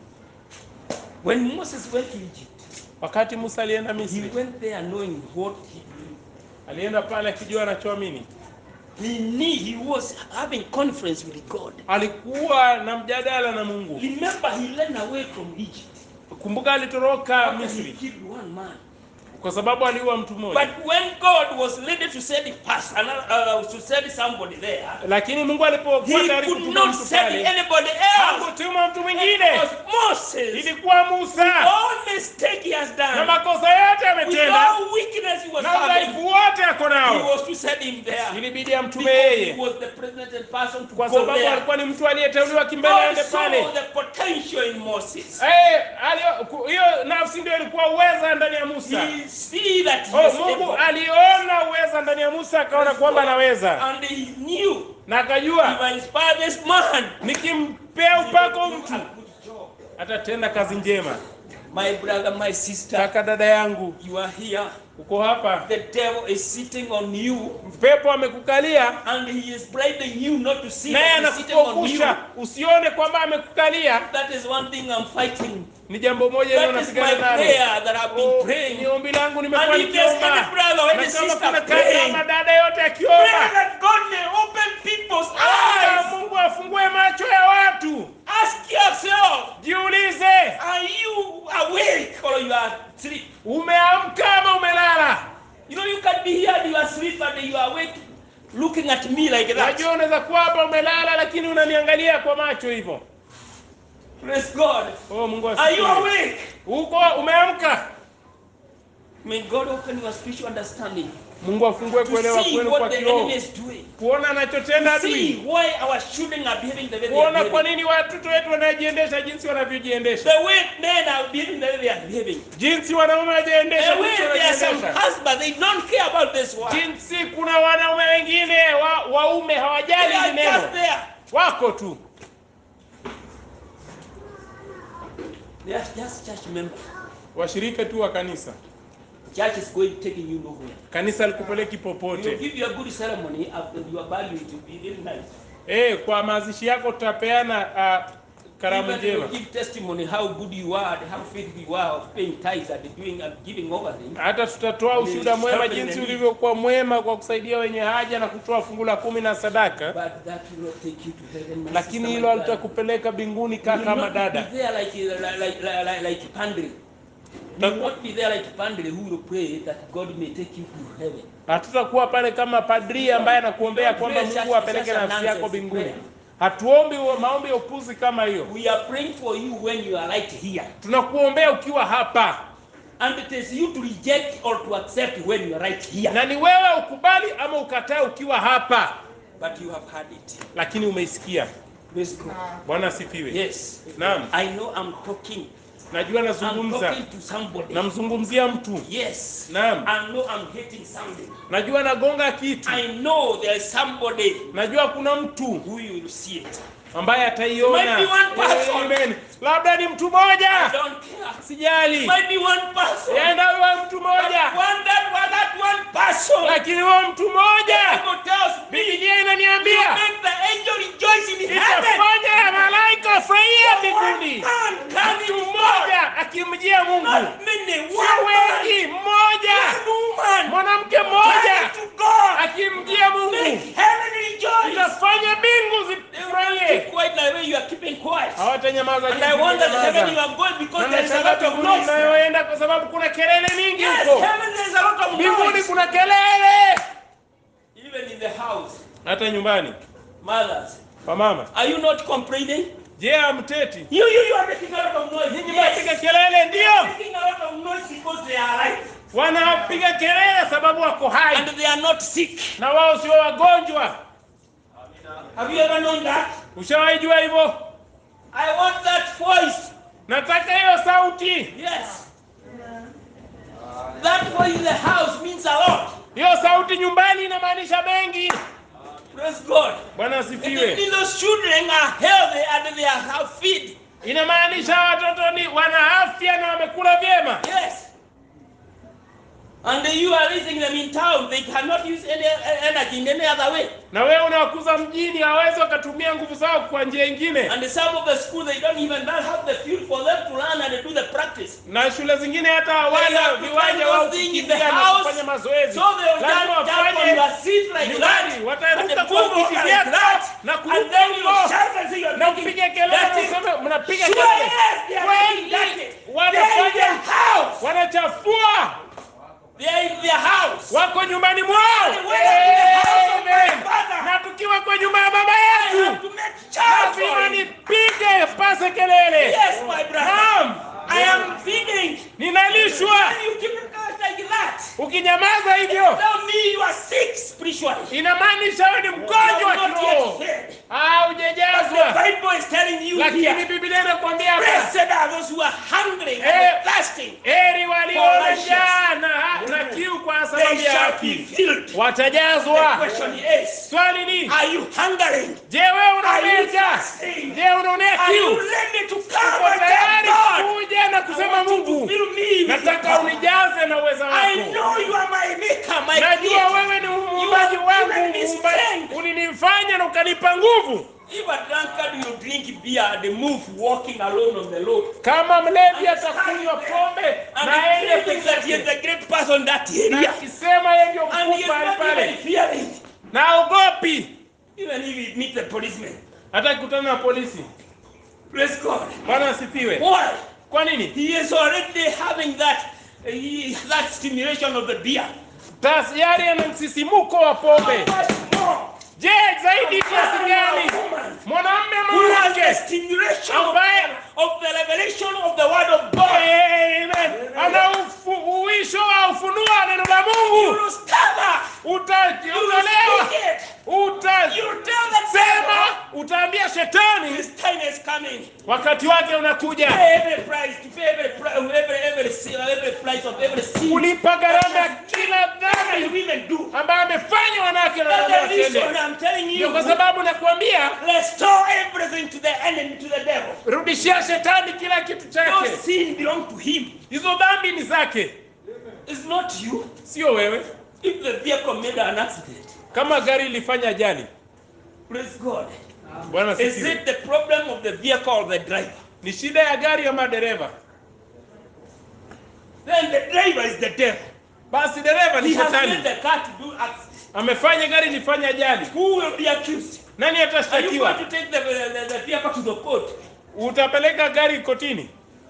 When Moses went to Egypt, wakati musa alienda he misri went there knowing what he knew. alienda pale akijua anachoamini He knew he was having conference with God. alikuwa na mjadala na mungu Remember, he ran away from Egypt. kumbuka alitoroka After he misri killed one man. kwa sababu aliua mtu mmoja But when God was ready to send pass another, uh, to send somebody there, lakini mungu alipokuwa he tayari could kutuma not mtu send pale anybody else. hakutuma mtu It mwingine was Moses. ilikuwa musa All mistake he has na done, makosa yote with ametenda all weakness he was na udhaifu having, wote ako he nao was to send him there. ilibidi amtume Because he yeye was the president and person to kwa go sababu there. alikuwa ni mtu aliyeteuliwa kimbele God aende saw pale the potential in Moses. Eh, alio- ku- hiyo nafsi ndio ilikuwa uweza ndani ya musa He see that he oh, was mungu able. aliona uweza ndani ya musa akaona kwamba anaweza And he knew na if akajua I inspire this man, nikimpea upako he will do mtu a good job. atatenda kazi njema My brother, my sister, kaka dada yangu you are here. uko hapa The devil is sitting on you pepo amekukalia and he is bribing you not to see naye that he's sitting on you. anakuogusha usione kwamba amekukalia That is one thing I'm fighting. ni jambo moja ile That is my unapigana nalo prayer that I've been Oh, praying. ni ombi langu nimekuwa And if there's nikiomba any brother or any na kama sister kuna kaka praying, ama dada yote Pray akiomba that God may open people's Omba eyes. mungu afungue macho ya watu Ask yourself, jiulize are you awake or you are asleep? umeamka ama umelala You know, you can be here and you are asleep and you are awake looking at me like that. najua unaweza kuwa hapa umelala lakini unaniangalia kwa macho hivyo Praise God. oh mungu Are you asifiwe awake? uko umeamka May God open your spiritual understanding mungu afungue to kuelewa see kwenu kwa what the kiroho enemy is doing. kuona anachotenda To see adui why our children are behaving the way they are kuona kwa behaving. nini watoto wetu wanajiendesha jinsi wanavyojiendesha The way men are behaving the way they are behaving. jinsi wanaume wanajiendesha The way jinsi there are some wanajiendesha husbands, they don't care about this one. jinsi kuna wanaume wengine wa, waume They hawajali are hili just neno there. wako tu They are just church members. washirika tu wa kanisa Church is going taking you nowhere. kanisa likupeleki We will popote give you a good ceremony after you are valued to be very nice. eh kwa mazishi yako tutapeana uh, karamu Even you njema give testimony how good you are and how faithful you are of paying tithes and doing and giving offering. hata tutatoa ushuhuda mwema jinsi ulivyokuwa mwema kwa kusaidia wenye haja na kutoa fungu la kumi na sadaka But that will not take you to heaven. my lakini sister, hilo my brother. halitakupeleka mbinguni You will kaka not madada be there like, like, like, like, like Pandri. You will not be there like Pandri who will pray that God may take you to heaven. hatutakuwa pale kama padri ambaye anakuombea kwamba mungu apeleke nafsi yako mbinguni hatuombi huo maombi ya upuzi kama hiyo We are praying for you when you are right here. tunakuombea ukiwa hapa And it is you to reject or to accept when you are right here. na ni wewe ukubali ama ukatae ukiwa hapa But you have heard it. lakini umeisikia Praise God. bwana asifiwe Yes. Naam. I know I'm talking. najua I'm nazungumza talking to somebody. namzungumzia mtu Yes. Naam. I know I'm hitting something. najua nagonga kitu I know there is somebody najua kuna mtu who you will see it. ambaye ataiona Might be one person. Amen. labda ni mtu I mmoja don't care. sijali Might be one person. enda huyo mtu But mmoja one that was that one person. lakini huyo mtu mmoja Bible tells me bibilia you inaniambia make the angel rejoice in heaven. itafanya malaika wafurahia One mbinguni man coming mtu to God. mmoja akimjia mungu Not many. si One man. wengi mmoja One woman. mwanamke Coming mmoja to God. akimjia mungu Make heaven rejoice. itafanya mbingu They will keep zifurahie quiet like way you are keeping quiet. hawatanyamaza And I jinsi wonder the heaven you ulivyonyamaza. are going because Na there is a nashangaa lot of mbinguni noise. unayoenda kwa sababu kuna kelele mingi Yes, huko heaven there is a lot of mbinguni noise. kuna kelele Even in the house, hata nyumbani mothers, kwa mama are you not complaining? je amteti You, you, you are making a lot of noise. nyinyi Yes. mnapiga kelele ndio making a lot of noise because they are alive wanapiga kelele sababu wako hai and they are not sick. na wao sio wagonjwa Have you ever known that? ushawahi jua hivyo I want that voice. nataka hiyo sauti Yes. That voice in the house means a lot. hiyo sauti nyumbani inamaanisha mengi Praise God. bwana It asifiwe means those children are healthy and they are have feed. inamaanisha watoto ni wana afya na wamekula vyema Yes. And you are raising them in town. They cannot use any uh, energy in any other way. na wewe unawakuza mjini hawezi wakatumia nguvu zao kwa njia ingine And some of the school they don't even have the field for them to learn and do the practice. na shule zingine hata They hawana have to viwanja find wao those things in the kukimbia na house. kufanya mazoezi So they will lazima jump, jump on wafanye your seat like nyumbani that. wataruka And kwa move viti over vyako like that. na And kuruka then you huko shout and say you're na making kupiga kelele that is- mnasema mnapiga Sure, kelele yes, they are making that kweli is- They are in wanafanya their house. wanachafua They are in their house. wako nyumbani mwao And when I'm in the house of my Amen. father, na tukiwa kwa nyumba ya baba I have yetu to make charge lazima for him. nipige pase kelele Yes, my brother. naam I am feeding. ninalishwa When you keep it like that, ukinyamaza hivyo tell me you are sick spiritually. inamaanisha wewe ni You mgonjwa are not kiroho yet fed. Ah, But hujajazwa the Bible is telling you lakini here, biblia inakwambia hapa blessed are those who are hungry and Eh. thirsting. heri walio For na righteous. njaa na, na kiu kwa They sababu ya shall be haki filled. The watajazwa question is, swali ni are you hungering? je wewe Are unaonea you njaa thirsting? je unaonea Are you kiu ready to uko come and tayari tell God, kuja na I kusema want you to mungu fill me with nataka your power. unijaze na uweza I wako know you are my maker, my najua creator. wewe ni muumbaji You have wangu given me muumbaji. strength. ulinifanya na ukanipa nguvu If a drunkard will drink beer and move walking alone on the road, kama mlevi And atakunywa stand pombe and na he aende thinks that he is peke the great person that na area, akisema yeye ndio and he mkuu is pale not even pale fearing, na aogopi even if he meets the policeman. hata kukutana na polisi Praise God. bwana asifiwe Why? kwa nini He is already having that uh, he, that stimulation of the beer. tayari ana msisimuko wa pombe How much more? je zaidi kiasi gani woman mwanamme who has the mwanamke stimulation of, ambaye of the revelation of the word of God. Amen. ana ufu- uisho wa ufunuo wa neno la You mungu will stand Uta- up. You will utalewa speak it. utasema You will tell the devil utaambia shetani his time is coming. wakati wake unakuja Pay every price, to pay every price, every every sin, every price of every sin. kulipa gharama ya kila That dhambi women do. ambayo amefanya wanawake na That's wanaume the reason watende I'm telling ndio you. kwa sababu nakwambia Restore everything to the enemy, to the devil. rudishia shetani kila kitu No chake sin belong to him. hizo dhambi ni zake It's not you. sio wewe If the vehicle made an accident, kama gari ilifanya ajali praise God. bwana Is sifiwe. it the problem of the vehicle or the driver? ni shida ya gari ama dereva Then the driver is the devil. basi dereva ni He has made shetani the car to do accident. amefanya gari lifanye ajali Who will be accused? nani Are you going atashtakiwa to take the, the, the vehicle to the court? utapeleka gari kotini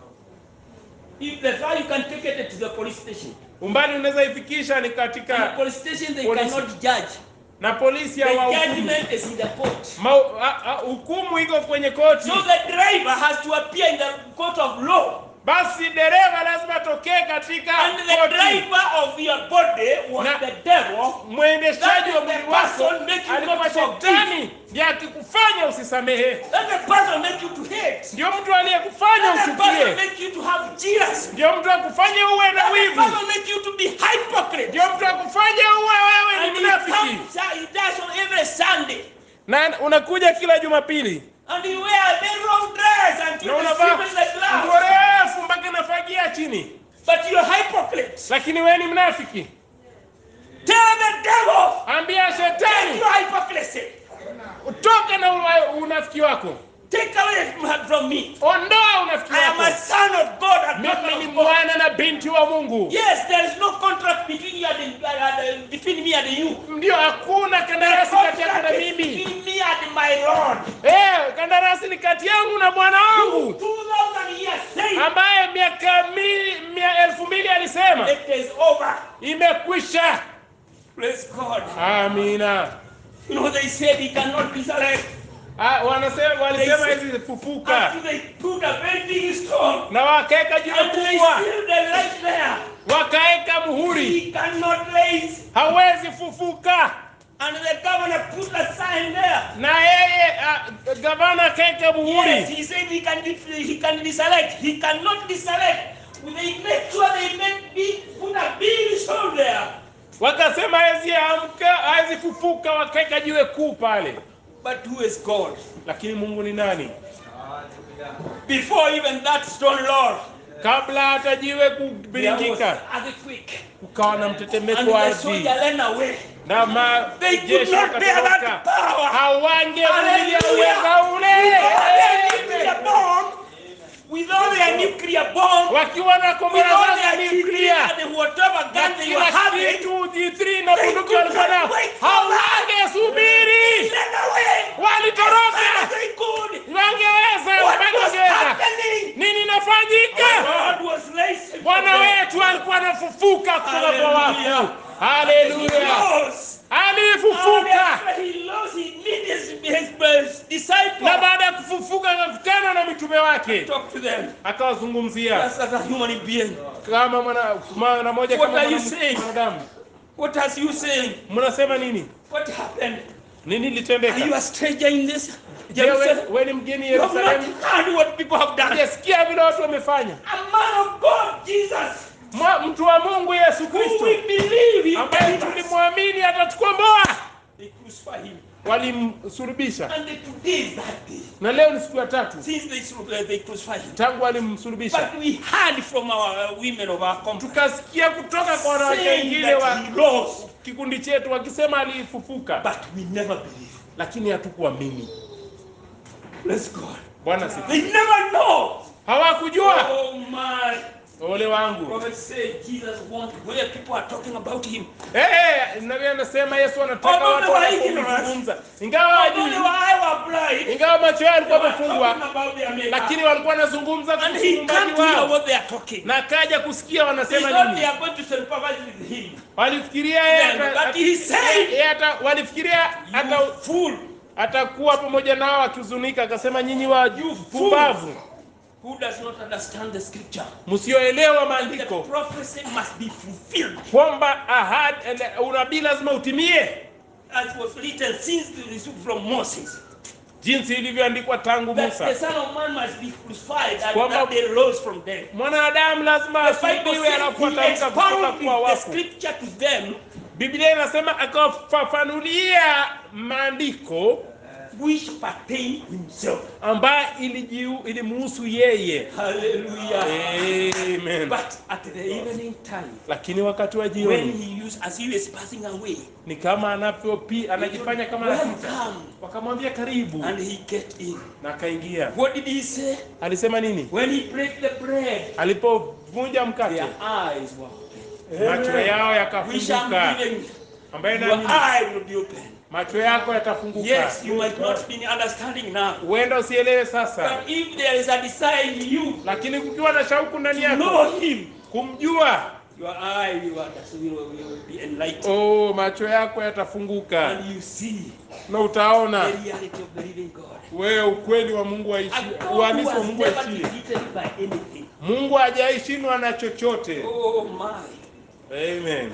If the car, you can take it to the police station. umbali unaweza ifikisha ni And the katika police station, they Police. cannot judge. na polisi The hawahukumu judgment is in the court. Mau- a- a- hukumu iko kwenye koti So the driver has to appear in the court of law. basi dereva lazima atokee katika And the koti driver of your body was Na- the devil. mwendeshaji wa That is the mwili wako person make you alikuwa not forgive. shetani ndiye akikufanya usisamehe That the person make you to hate. ndio mtu aliyekufanya That the person uchukie make you to have jealousy. ndio mtu akufanya uwe na That the wivu person make you to be hypocrite. ndio mtu akufanya uwe wewe And ni he mnafiki comes, uh, he does on every Sunday. na unakuja kila jumapili And he wear a very long dress until na the unavaa sleep in the nguo glass. refu mpaka inafagia chini But you're hypocrite. lakini wewe ni mnafiki Tell the devil. ambia Take shetani your hypocrisy. utoke na ua- unafiki wako Take away from- from me. ondoa unafiki I am a wako son of God and mimi daughter ni of God. mwana na binti wa mungu Yes, there is no contract between you and, the, and the, between me and you. ndio hakuna The kandarasi kati yako contract na is mimi between me and my Lord. eh kandarasi ni kati yangu na bwana wangu 2000 years saying ambaye miaka mili, mia elfu mbili alisema it is over. imekwisha Praise God. amina You know, they said he cannot resurrect Ah, wanasema walisema They hizi fufuka until they put a very big stone na wakaeka jiwe and they kubwa seal the light there. wakaeka muhuri He cannot raise. hawezi fufuka And the governor put a sign there. na yeye ah, gavana akaeka Yes, muhuri he said he can he can resurrect. He cannot resurrect. They make sure they make big put a big stone there. wakasema hawezi amka hawezi fufuka wakaeka jiwe kuu pale But who is God? lakini mungu ni nani Before even that stone, Lord, kabla hata jiwe there was kubiringika earthquake. kukawa na And mtetemeko wa the ardhi soldier ran away. na They could majeshi not bear that wakatoroka power. hawangevumilia Hallelujah. uweza With all their ule nuclear bomb, with all their nuclear bomb, wakiwa na with kombora all zao za their nyuklia nuclear and whatever na gun they were kila having, kitu G3 na They bunduki could walikuwa not nao wait for that. hawangesubiri ran away. walitoroka They could. wangeweza What was wangeweza happening? nini Our inafanyika Lord was raised. bwana wetu alikuwa anafufuka kutoka kwa Hallelujah. wafu He haleluya rose. alifufuka And he lost, he met his, his disciples. na baada ya kufufuka akakutana na mitume wake Talk to them. akawazungumzia Just as a human being. kama mwana mwana moja What kama are you mwana- saying? mwanadamu What has you saying? mnasema nini What happened? nini Are you litendeka a stranger in this? je we, Jerusalem? we ni mgeni You have not yerusalemu heard what people have done. hujasikia vile watu wamefanya A man of God, Jesus, Mwa- mtu wa mungu yesu who we kristo believe he ambaye delivered us. tulimwamini atatukomboa They crucified him. walimsulubisha And they, today is that day. na leo ni siku ya tatu Since they, slu- they crucified him. tangu walimsulubisha But we heard from our uh, women of our company tukasikia kutoka kwa wanawake saying wengine wa that he rose. kikundi chetu wakisema alifufuka But we never believe. lakini hatukuamini Bless God. bwana siku They never know. hawakujua Oh my. ole wangu Prophet said Jesus wants where people are talking about him. Eh, eh, nabii anasema yesu anataka Although watu they were wanapomzungumza ingawa Although they hajui were eye were blind, ingawa macho yao they yalikuwa were talking yamefungwa about their maker. lakini walikuwa wanazungumza And kuhusu he muumbaji can't hear wao what they are talking. na akaja kusikia They wanasema thought they nini are going to sympathize with him. walifikiria yeye Yeah, ata- but he said- yeye ata- walifikiria ata You fool. atakuwa pamoja nao akihuzunika akasema nyinyi wa fool. pumbavu Who does not understand the scripture? msioelewa The maandiko prophecy must be fulfilled kwamba ahadi unabii lazima utimie as was written since the receipt from Moses. jinsi ilivyoandikwa tangu That the musa Son of Man must be crucified and Kwamba- that they rose from dead. mwanadamu lazima The Bible asulubiwe says alafu he atamka kutoka expounded kwa the wafu scripture to them biblia inasema akafafanulia maandiko which pertain himself. ambaye ilijiu- ilimuhusu yeye. Hallelujah. Amen. But at the evening time, Lakini wakati wa when jioni he used as he was passing away, ni kama anavyopi anajifanya kama anapita, welcome, wakamwambia karibu, and he get in. na akaingia. What did he say? Alisema nini? When he break the bread, Alipovunja mkate, their eyes were open. macho yao Which I'm yakafunguka, giving, ambaye your naamini eye will be open. macho yako yatafunguka. Yes, you might not be understanding now. Huenda usielewe sasa, But if there is a desire in you lakini kukiwa na shauku ndani to yako know him, kumjua, your eye will, will, will be enlightened. oh, macho yako yatafunguka And you see na utaona the reality of the living God. wewe ukweli wa Mungu aishi, A God who uhalisi wa has Mungu never aishie. defeated by anything. Mungu hajaishindwa na chochote. Oh my. Amen.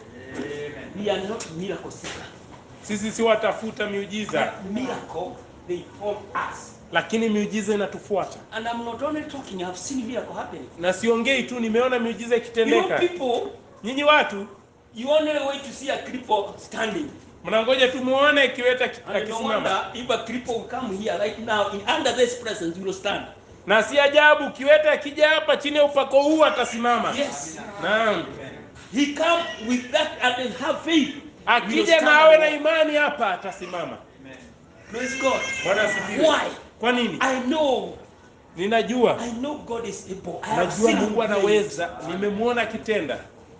We are not miracle seekers. Sisi si watafuta miujiza, But miracle, they form us. lakini miujiza inatufuata. And I'm not only talking, I've seen miracle happening. Na siongei tu, nimeona miujiza You know, ikitendeka. people, Nyinyi watu you only wait to see a cripple standing. mnangoja tu muone kiweta ki- And no wonder akisimama, if a cripple will come here right now, in under this presence, you will stand. na si ajabu kiweta akija hapa chini ya upako huu atasimama. Yes. Naam, He come with that and then have faith. You will akija stand na awe na and walk. imani hapa atasimama. Praise God. Bwana asifiwe. Why? Kwa nini? I know, Ninajua, I know God is able. I have najua seen Mungu him play. anaweza, nimemwona akitenda.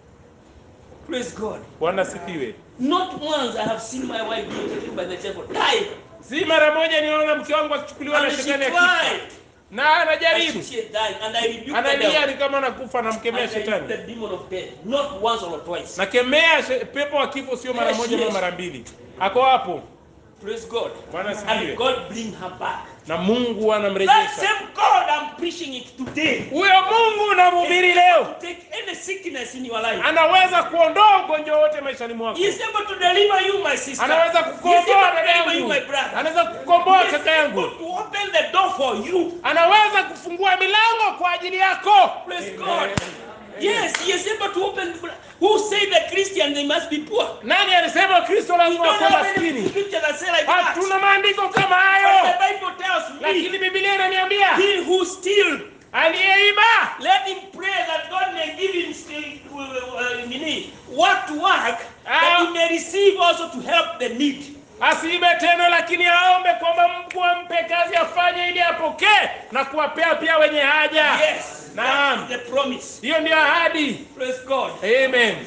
Praise God. Bwana asifiwe. Not once I have seen my wife being taken by the devil. Die. Si mara moja niona mke wangu akichukuliwa na And she shetani akifa, cried. na And anajaribu she had died. And I rebuked the analia, devil. ni kama anakufa, namkemea And I rebuked shetani, the demon of death. Not once or twice. nakemea she- pepo wa kifo, sio mara Yes, moja yes. ama mara mbili. Ako hapo, Praise God. Bwana And asifiwe, God bring her back. na Mungu That anamrejesha. same God I'm preaching it today. Huyo Mungu unamhubiri leo Take any sickness in your life. anaweza kuondoa ugonjwa wote maishani mwako, He is able to deliver you, my sister. anaweza He is able kukomboa to dada deliver you, yangu, my brother. anaweza kukomboa He is kaka yangu, able to open the door for you. anaweza kufungua milango kwa ajili yako. Praise God. Yes, he is able to open. Who say the Christian they must be poor? Nani alisema Kristo We lazima don't wakuwe have any maskini? scripture that say like that. Hatuna maandiko kama But hayo, the Bible tells lakini me, Biblia inaniambia he who steal, aliyeiba let him pray that God may give him still, uh, uh, nini, what to work, that he may receive also to help the need. asiibe tena, lakini aombe kwamba Mungu ampe kazi afanye ili apokee na kuwapea pia wenye haja. Yes, Naam. that is the promise. Hiyo ndio ahadi. Praise God. Amen.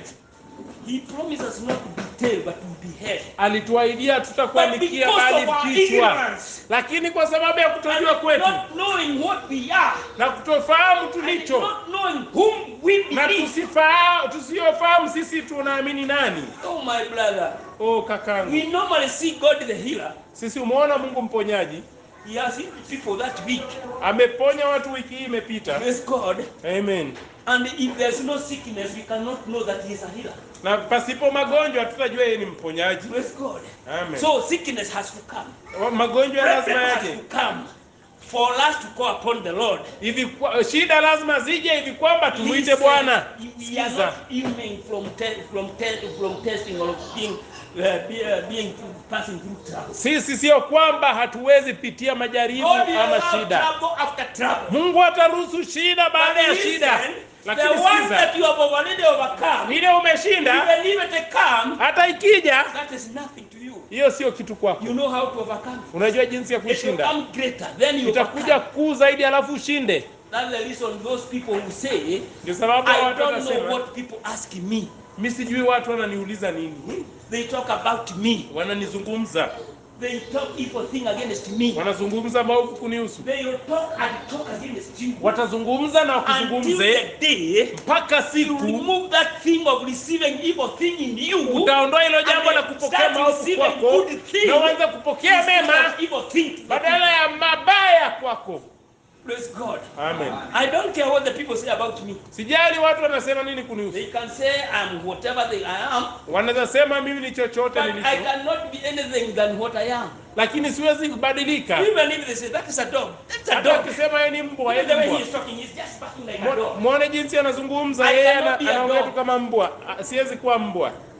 He promises not to be tail but to be head. Alituahidia But tutakuandikia because bali of our kichwa, ignorance lakini kwa sababu ya and kutojua kwetu not knowing what we are, na kutofahamu and tulicho not knowing whom we na believe. tusifahamu tusiyofahamu sisi tunaamini nani. Oh my brother, Oh kakangu, we normally see God the healer. sisi umeona Mungu mponyaji He has healed people that week. ameponya watu wiki hii imepita. Praise God. Amen. And if there's no sickness, we cannot know that He is a healer. Na pasipo magonjwa tutajua yeye ni mponyaji. Praise God. Amen. So sickness has to come. magonjwa lazima Problem has yaje to come for us to call upon the Lord. hivi, kwa- shida lazima zije hivi kwamba tumuite Listen, Bwana. We are Sikiza. not immune from te- from te- from testing or being uh, be, uh, being passing through trouble. Sisi sio kwamba hatuwezi pitia majaribu God will ama allow shida. trouble after trouble. Mungu ataruhusu shida baada ya But shida, listen, the lakini one sikiza, that you have already overcome, ile umeshinda, even if it come, hata ikija, that is nothing to you. hiyo sio kitu kwako. You know how to overcome. Unajua jinsi ya It will kushinda, come greater, then you itakuja overcome. kuu zaidi, alafu ushinde. That's the reason those people who say, Ndio sababu I watu don't know watasema, what people ask me. mi sijui watu wananiuliza nini, They talk about me. wananizungumza, They talk evil thing against me. wanazungumza maovu kunihusu, They will talk and talk against you. watazungumza na Until wakuzungumze the day mpaka you siku remove that thing of receiving evil thing in you. utaondoa hilo jambo and la then kupokea start maovu receiving kwako good thing na uanze kupokea instead mema of evil thing. to the badala ya mabaya kwako. people. Praise God. Amen. I don't care what the people say about me. Sijali watu wanasema nini kunihusu, They can say I'm whatever they I am, wanaweza sema mimi ni chochote but I nilicho, cannot be anything than what I am. lakini siwezi kubadilika. Even if they say that is a dog, that's a Hata dog. wakisema yeye ni mbwa, Even the yeye way ni he is mbwa. talking, he's just barking like a Mwo- dog. Mwone jinsi anazungumza I yeye, cannot ana- be a anaongea dog. tu kama mbwa. Ah, Siwezi kuwa mbwa.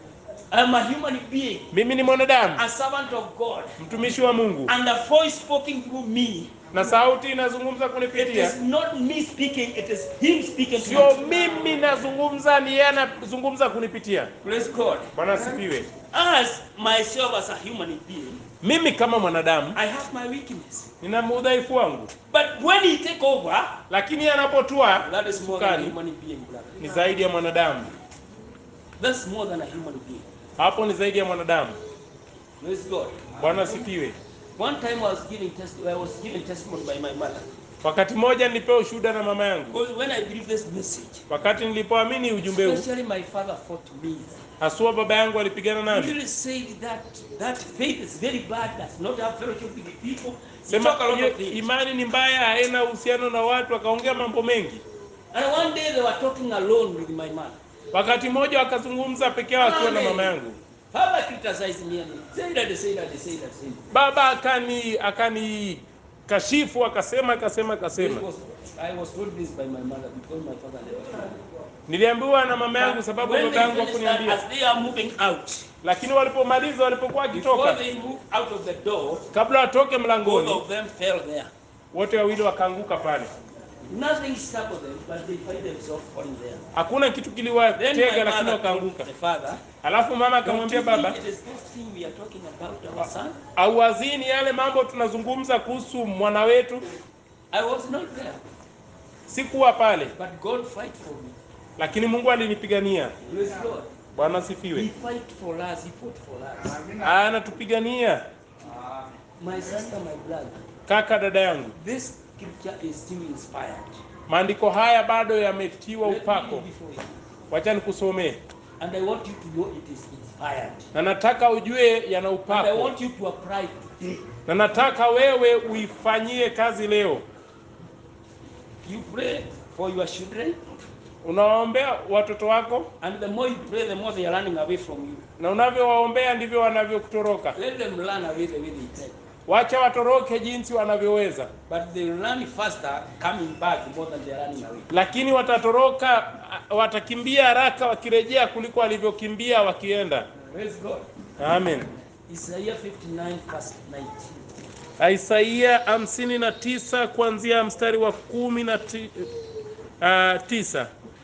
I am a human being, mimi ni mwanadamu a servant of God, mtumishi wa mungu and a voice spoken through me. na sauti inazungumza It kunipitia is not me speaking, it is Him speaking to sio me. mimi nazungumza ni yeye anazungumza kunipitia Praise God. bwana asifiwe As myself as a human being, mimi kama mwanadamu I have my weakness. nina udhaifu wangu But when He take over, lakini anapotua that is more than a Sukari. human being, brother. ni zaidi ya mwanadamu That's more than a human being. hapo ni zaidi ya mwanadamu Praise God. bwana asifiwe One time I was giving test I was given testimony by my mother. wakati mmoja nilipewa ushuhuda na mama yangu Because when I believe this message, wakati nilipoamini ujumbe huu especially my father fought me. hasua baba yangu alipigana He nami really said that that faith is very bad, does not have fellowship with the people. He sema talk a lot hiyo of things. imani ni mbaya haina uhusiano na watu akaongea mambo mengi And one day they were talking alone with my mother. wakati mmoja wakazungumza peke yao akiwa na mama yangu Father criticized me and say that, say that, say that, say that. baba akani akani kashifu akasema akasema This akasema was, I was told this by my mother because my father never told me. niliambiwa na mama yangu sababu when baba they yangu finished that, hakuniambia as they are moving out, lakini walipomaliza walipokuwa before wakitoka they moved out of the door, kabla watoke both mlangoni of them fell there. wote wawili wakaanguka pale Nothing stopped them, but they find themselves falling there. hakuna kitu Then kiliwatega my lakini mother told wakaanguka the father, alafu mama Don't akamwambia you think baba it is this thing we are talking about our son? auwazini yale mambo tunazungumza kuhusu mwana wetu I was not there, sikuwa pale but God fight for me. lakini mungu alinipigania Praise God. bwana He asifiwe fight for us. He fought for us. anatupigania My sister, my brother. kaka dada yangu This scripture is still inspired. maandiko haya bado yametiwa Let me upako read before you. wacha nikusomee And I want you to know it is inspired. na nataka ujue yana And I upako want you to apply it today. na nataka wewe uifanyie kazi leo You pray for your children, unawaombea watoto wako and the more you pray, the more they are running away from you. na unavyowaombea ndivyo wanavyokutoroka Let them run away the way they can. wacha watoroke jinsi wanavyoweza But they will run faster coming back more than they are running away. lakini watatoroka watakimbia haraka wakirejea kuliko walivyokimbia wakienda Praise God. amen Isaiah 59 verse 19. isaia hamsini na tisa kuanzia mstari wa kumi na ti, uh, tisa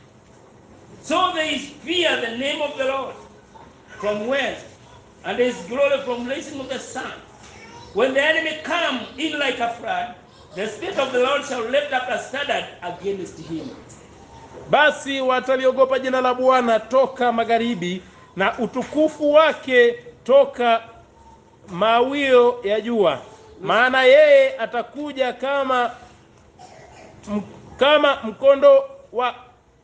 So they fear the name of the Lord from west, and his glory from rising of the sun. When the enemy come in like a flood, the spirit of the Lord shall lift up a standard against him. basi wataliogopa jina la bwana toka magharibi na utukufu wake toka mawio ya jua maana yeye atakuja kama m, kama mkondo wa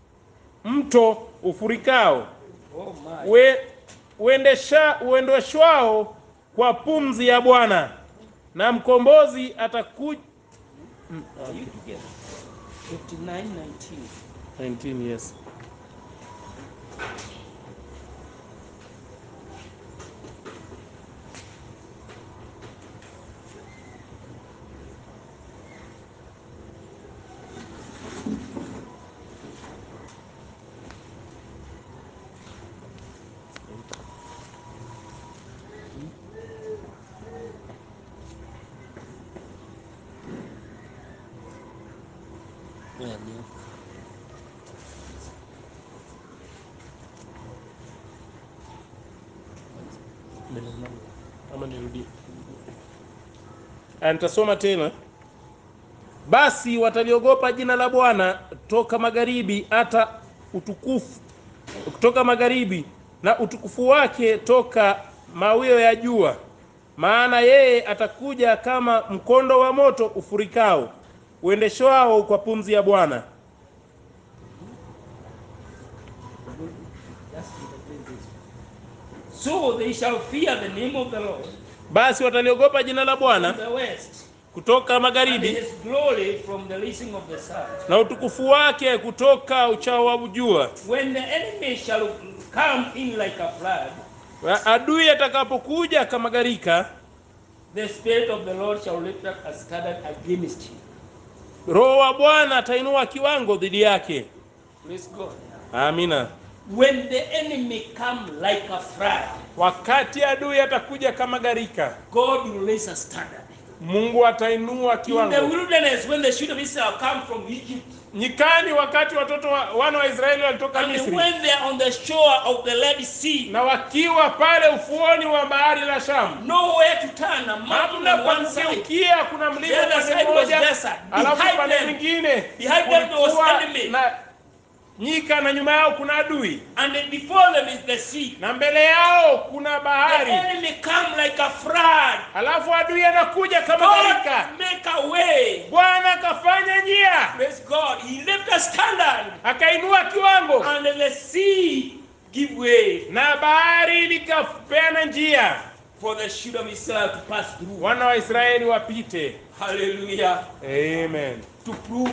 mto ufurikao Oh my. we, uendesha uendeshwao kwa pumzi ya bwana na mkombozi atakuja Are you together? 59 19. 19 yes Well, yeah. ama nirudie Ah, nitasoma tena basi wataliogopa jina la bwana toka magharibi hata utukufu kutoka magharibi na utukufu wake toka mawio ya jua maana yeye atakuja kama mkondo wa moto ufurikao uendeshwao kwa pumzi ya bwana That's interpret this. So they shall fear the name of the Lord basi wataliogopa jina la from bwana the west, kutoka and magharibi his glory from the rising of the sun. na utukufu wake kutoka uchao wa jua When the enemy shall come in like a flood, adui atakapokuja kama gharika the spirit of the Lord shall lift up a standard against him. roho wa bwana atainua kiwango dhidi yake Praise God. amina when the enemy come like a flood, wakati adui atakuja kama gharika God will raise a standard. mungu atainua In the kiwango wilderness, when the children of Israel come from Egypt, nyikani wakati watoto wa, wana wa israeli walitoka and misri when they are on the shore of the Red Sea, na wakiwa pale ufuoni wa bahari la shamu nowhere to turn, a mountain hamna on one side. kugeukia kuna mlima The other upande side was mmoja desert. alafu Behind upande them- mwingine behind them there was kulikuwa enemy. na nyika na nyuma yao kuna adui And then before them is the sea. na mbele yao kuna The bahari enemy come like a flood. alafu adui anakuja kama gharika God make a way. bwana akafanya njia Praise God. He left a standard. akainua kiwango And then the sea give way na bahari likapeana njia for the children of Israel to pass through. wana wa israeli wapite Hallelujah. amen To prove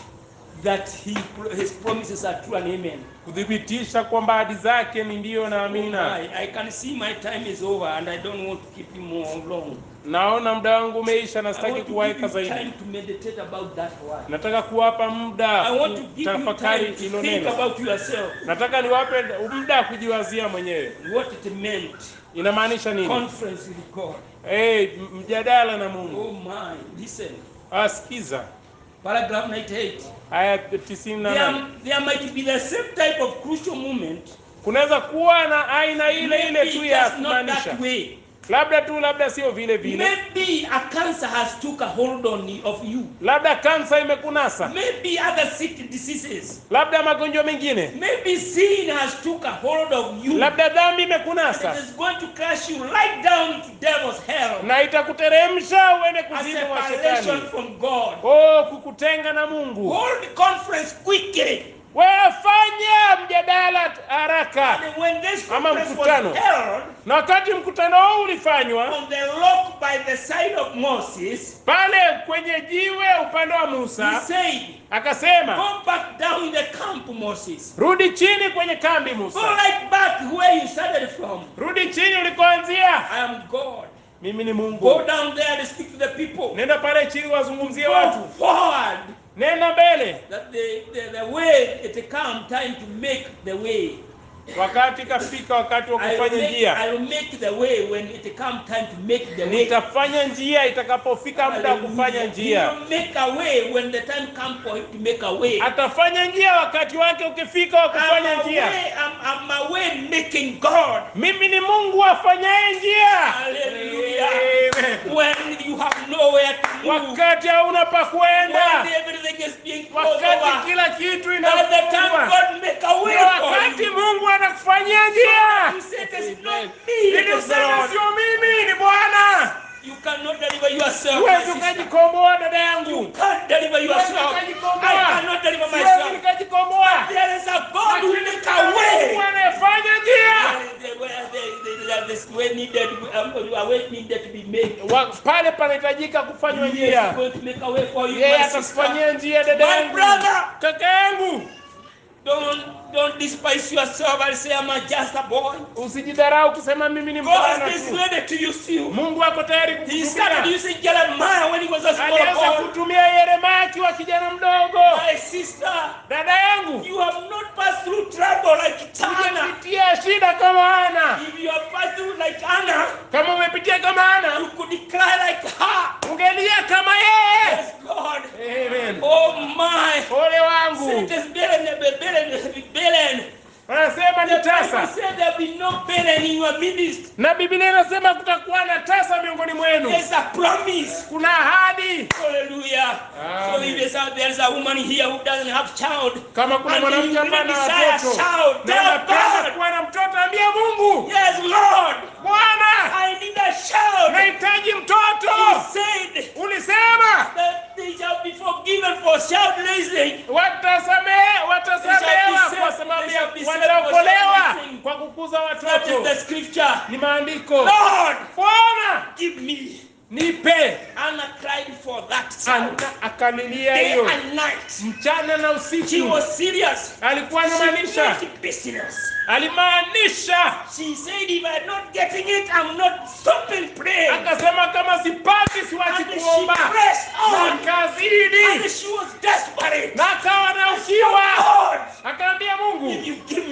that he, his promises are true and amen. kuthibitisha kwamba ahadi zake ni ndiyo na amina I, I can see my time is over and I don't want to keep you more long. naona muda wangu umeisha na I sitaki want to kuwaeka give you zaidi time to meditate about that word. nataka kuwapa muda I want to give you kutafakari time to hilo think neno about yourself, nataka niwape muda wa kujiwazia mwenyewe what it meant. inamaanisha nini Conference with God. hey, mjadala na mungu Oh my, listen. asikiza Paragraph 98. aya tisini na There, nane there might be the same type of crucial moment. kunaweza kuwa na aina ile ile Maybe tu ya just not kumaanisha that way. labda tu labda sio vile vile Maybe a cancer has took a hold on you- of you. labda kansa imekunasa Maybe other sick diseases. labda magonjwa mengine Maybe sin has took a hold of you. labda dhambi And imekunasa it is going to crush you right down to devil's hell. na itakuteremsha uende A kuzimu wa separation shetani from God. oh kukutenga na mungu Hold the conference quickly. wewe fanya mjadala t- haraka And when this Ama conference was mkutano. held na wakati mkutano huu ulifanywa on the rock by the side of Moses, pale kwenye jiwe upande wa he musa said, akasema Go back down in the camp, Moses. rudi chini kwenye kambi Go musa right back where you started from. rudi chini ulikoanzia I am God. mimi ni Go mungu down there and speak to the people. nenda pale chini wazungumzie Go watu forward. nenda mbele That the, the, the way it come time to make the way. wakati ikafika wakati wa I will, kufanya make, njia I will make the way when it come time to make the way. nitafanya njia itakapofika muda wa kufanya He njia will make a way when the time come for him to make a way. atafanya njia wakati wake ukifika wa I'm kufanya a njia way, I'm, I'm a way making God. mimi ni mungu afanyaye njia Hallelujah. Amen. When you have nowhere to move. wakati hauna pa When kwenda everything is being closed wakati over. kila kitu By the time inafungwa God make a way Ndio for wakati you. mungu anakufanyia njia You say it is not me, it ili is the useme Lord. sio mimi ni bwana You cannot deliver yourself. my huwezi sister. ukajikomboa dada You yangu can't deliver Huwezi yourself. ukajikomboa. I cannot deliver siwezi myself. nikajikomboa There is a God who Lakini make kuna a way. mungu anayefanya njia Where- where the- the- the- the way needed, um, a way needed to be made. Wa- pale panahitajika kufanywa He is njia going to make a way for you, yeye my sister. atakufanyia njia dada My yangu brother. kaka yangu Don't don't despise yourself and say I'm a just a boy. usijidharau kusema mimi ni God mvulana is tu ready to use you. mungu ako tayari He started kukutumia using Jeremiah when he was a small aliweza boy. kutumia yeremia akiwa kijana mdogo My sister, dada yangu you have not passed through trouble like Anna. umepitia shida kama ana If you have passed through like Anna, kama umepitia kama ana you could cry like her. ungelia kama yeye Yes, God. Amen. Oh my. ole wangu Say it is Belen, Belen, Belen. anasema The ni Bible tasa said there be no Belen in your midst. na biblia inasema kutakuwa na tasa miongoni mwenu There's a promise. kuna ahadi Hallelujah. So Amen. if there's a, there's a woman here who doesn't have child, kama kuna And mwanamke you ambaye really ana desire watoto child, na tell unapenda God. kuwa na mtoto ambia mungu yes, Lord, bwana I need a child. nahitaji He mtoto said ulisema that they shall be forgiven for child raising. watasamehe watasamehewa They shall be kwa saved. sababu They ya shall be saved wataokolewa for something. kwa kukuza That is watoto the scripture. ni maandiko Lord, bwana give me. nipe Anna cried for that child. Ana akalilia Day hiyo and night. mchana na She usiku was serious. alikuwa She anamaanisha made it business. alimaanisha She said, if I'm not getting it, I'm not stopping praying. akasema kama sipati siwachi And she kuomba pressed na on. akazidi And she was desperate. na akawa na ukiwa God, akaambia if mungu you give me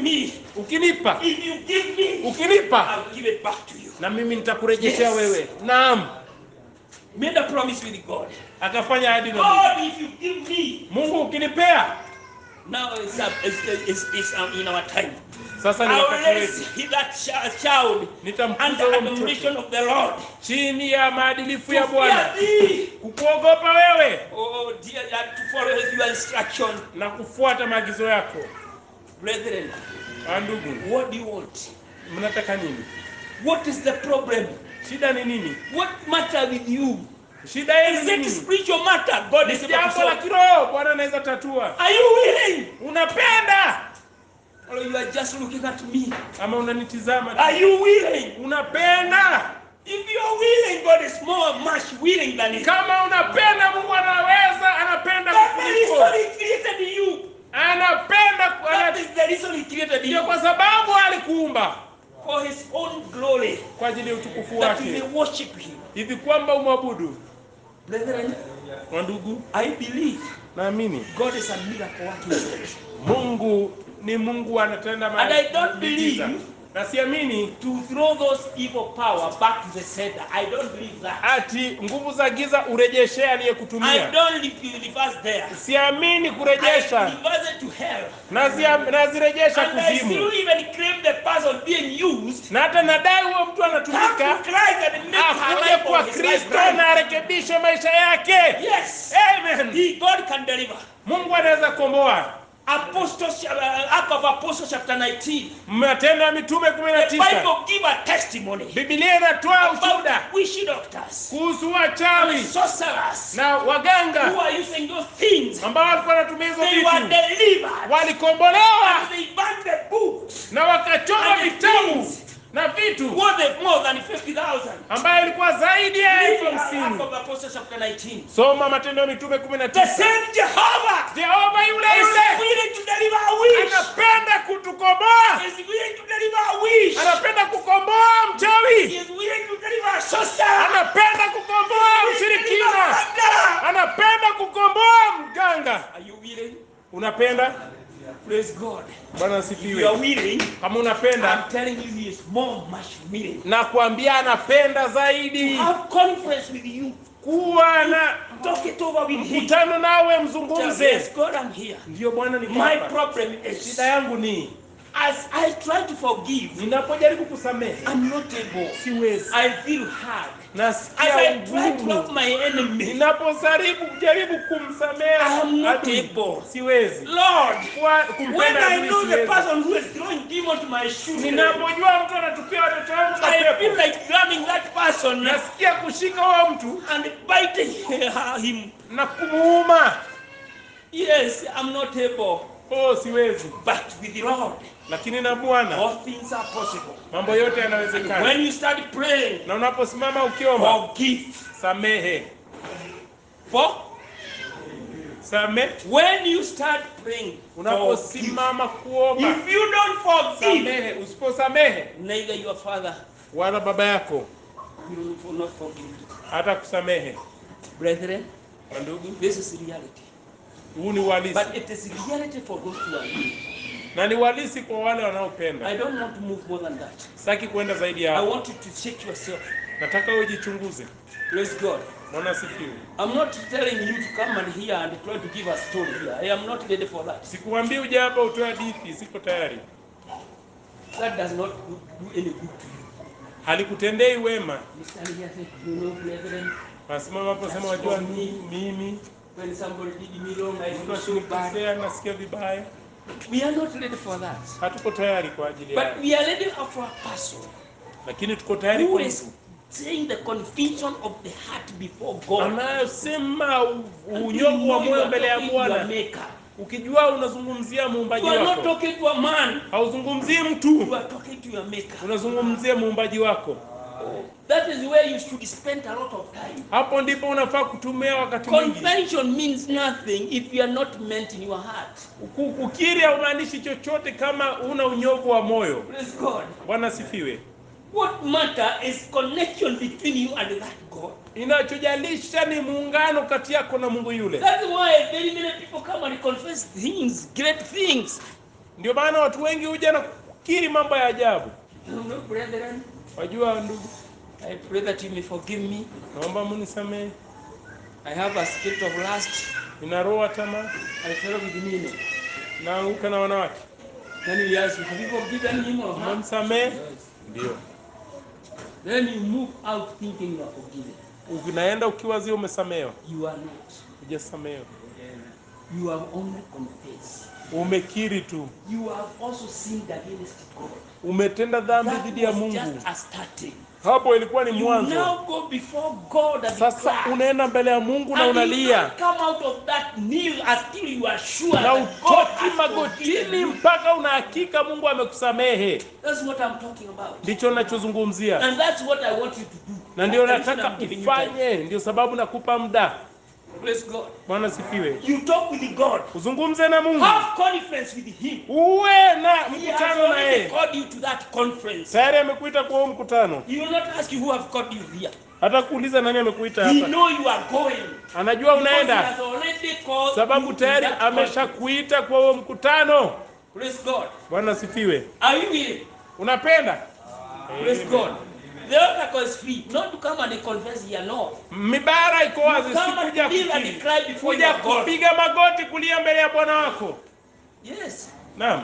me, ukinipa if you give me, ukinipa I'll give it back to you. na mimi nitakurejeshea Yes. wewe naam Made a promise with God. akafanya ahadi na Mungu. God, if you give me, Mungu ukinipea now it's, uh, it's, it's, it's um, in our time. sasa ni I will wakati raise wetu that chi- child nitamkuza under huo admiration mtoto of the Lord. chini ya maadilifu To ya Bwana fear thee. kukuogopa wewe Oh dear, that to follow your instruction. na kufuata maagizo yako Brethren, Ah, ndugu what do you want? mnataka nini What is the problem? shida ni nini What matter with you? shida yenu Is ni it nini spiritual matter? God ni is able to jambo la solve. kiroho bwana anaweza tatua Are you willing? unapenda Or you are just looking at me? ama unanitizama tu? Are you willing? unapenda If you are willing, God is more much willing than you. kama unapenda mungu anaweza anapenda That's the kukuliko reason He created you. anapenda ku- That ana- is the reason He created ndio you kwa sababu alikuumba for His own glory, kwa ajili ya utukufu that you may wake worship Him. hivi kwamba umwabudu Brethren, kwa ndugu I believe naamini God is a miracle working God. mungu ni mungu anatenda And I don't miujiza. believe- na siamini To throw those evil power back to the center. I don't believe that. ati nguvu za giza urejeshee I aliyekutumia don't re- reverse there. siamini I kurejesha reverse it to hell. nazia- nazirejesha And I still kuzimu even claim the person being used na hata nadai huo mtu come anatumika to Christ and make her akuje life kwa or his life kristo right. na arekebishe maisha yake Yes. amen He, God can deliver. mungu anaweza komboa Apostles, uh, Act of Apostles chapter 19. matendo ya mitume kumi na The tisa Bible give a testimony bibilia inatoa ushuhuda about witch doctors, kuhusu wachawi sorcerers na who waganga are using those things. ambao walikuwa wanatumia hizo They were vitu delivered. walikombolewa And they burned the books. na wakachoma And the vitabu things na vitu worth more than 50,000. ambayo ilikuwa zaidi ya elfu Act hamsini of Apostles chapter 19. soma matendo ya mitume kumi na The tisa same Jehovah jehova yule is yule willing to deliver a witch. anapenda kutukomboa Is willing to deliver a witch. anapenda kukomboa He mchawi is willing to deliver a sorcerer. anapenda kukomboa He is willing to deliver mshirikina a murderer. anapenda kukomboa mganga Are you willing? unapenda Praise God. bwana If you are asifiwe willing, kama unapenda I'm telling you, He is more much willing. na kuambia anapenda zaidi Have conference with you. kuwa na Talk it over with Him. mkutano nawe Tell, mzungumze yes, God, I'm here. ndiyo bwana ni My hapa. problem is shida yangu ni as I try to forgive, ninapojaribu kusamehe I'm not able. siwezi I feel hard. As nasikia I try to love ugumu my enemy, ninapojaribu kujaribu kumsamehe I am not adui, able. siwezi Lord, Kuwa- when kumpenda I adui know the siwezi. person who is throwing demons to my children, ninapojua mtu anatupia watoto wangu I feel mapepo like grabbing that person nasikia kushika huyo mtu and biting him. na kumuuma Yes, I'm not able. oh siwezi But with the Lord, lakini na bwana all things are possible. mambo yote yanawezekana When you start praying, na unaposimama ukiomba forgive. samehe For samehe when you start praying, forgive. unaposimama kuomba If you don't forgive, samehe usiposamehe neither your father wala baba yako will will not forgive. hata kusamehe Brethren, ndugu this is reality. huu ni uhalisi But it is reality for those who are weak. na ni uhalisi kwa wale I wanaopenda don't want to move more than that. sitaki kwenda zaidi I ya want you to check yourself. nataka ujichunguze Praise God. mwana sifiwe I'm not telling you to come and here and try to give a story here. I am not ready for that. sikuambii uje hapa utoe hadithi siko tayari That does not do do any good to you. halikutendei wema You stand here and say, you know, brethren, nasimama hapo sema wajua mi- mimi when somebody did me wrong, I mtu feel so bad. akinikosea nasikia vibaya We are not ready for that. hatuko tayari kwa ajili But yao we are ready for a person lakini tuko tayari who kwa is mtu saying the conviction of the heart before God. anayosema u- And you unyovu know wa you moyo are mbele ya talking to your bwana maker. ukijua unazungumzia muumbaji You are not wako talking to a man. hauzungumzii You mtu are talking to your maker. unazungumzia muumbaji wako That is where you should spend a lot of time. hapo ndipo unafaa kutumia wakati mwingi Convention means nothing if you are not meant in your heart. Ku- kukiri haumaanishi chochote kama una unyovu wa moyo Praise God. bwana sifiwe What matter is connection between you and that God. inachojalisha ni muungano kati yako na mungu yule That's why very many people come and confess things, great things. Ndio maana watu wengi huja na kukiri mambo ya ajabu. You know, brethren, Wajua ndugu, I pray that you may forgive me. naomba munisamehe, I have a spirit of lust. nina roho ya tamaa, I fell with men. naanguka na wanawake. Then he asks you, have you forgiven him or her? Umemsamehe? Yes. Ndio. Then you move out thinking you are forgiven. Unaenda ukiwazia umesamehewa, You are not. hujasamehewa. You have only confessed. Umekiri tu, You have also sinned against God. umetenda dhambi That dhidi ya was Mungu. just a starting. Hapo ilikuwa ni You mwanzo. now go before God and Sasa cry. unaenda mbele ya Mungu na And you unalia don't come out of that kneel until you are sure na that God utoki has forgiven magotini you. mpaka una hakika Mungu amekusamehe. That's what I'm talking about. Ndicho ninachozungumzia, And that's what I want you to do. na ndio That's the reason nataka I'm giving you time. ufanye. Ndio sababu nakupa muda. Praise God. Bwana sifiwe. You talk with God. Uzungumze na Mungu, Have conference with Him. uwe na He has mkutano na already yeye. called you to that conference. Tayari amekuita kwa huo mkutano, He will not ask you who have called you here. hata kuuliza nani amekuita He hapa. know you are going. Anajua Because he unaenda, has already called sababu you to tayari that conference. ameshakuita kwa huo mkutano. Praise God. Bwana sifiwe. Are you willing? Unapenda Praise God. The altar call is free. Not to come and confess here, no. mibara iko wazi, Come and sikuja believe and kukiri, cry before kuja your God. kupiga magoti kulia mbele ya Bwana wako. Yes. Naam,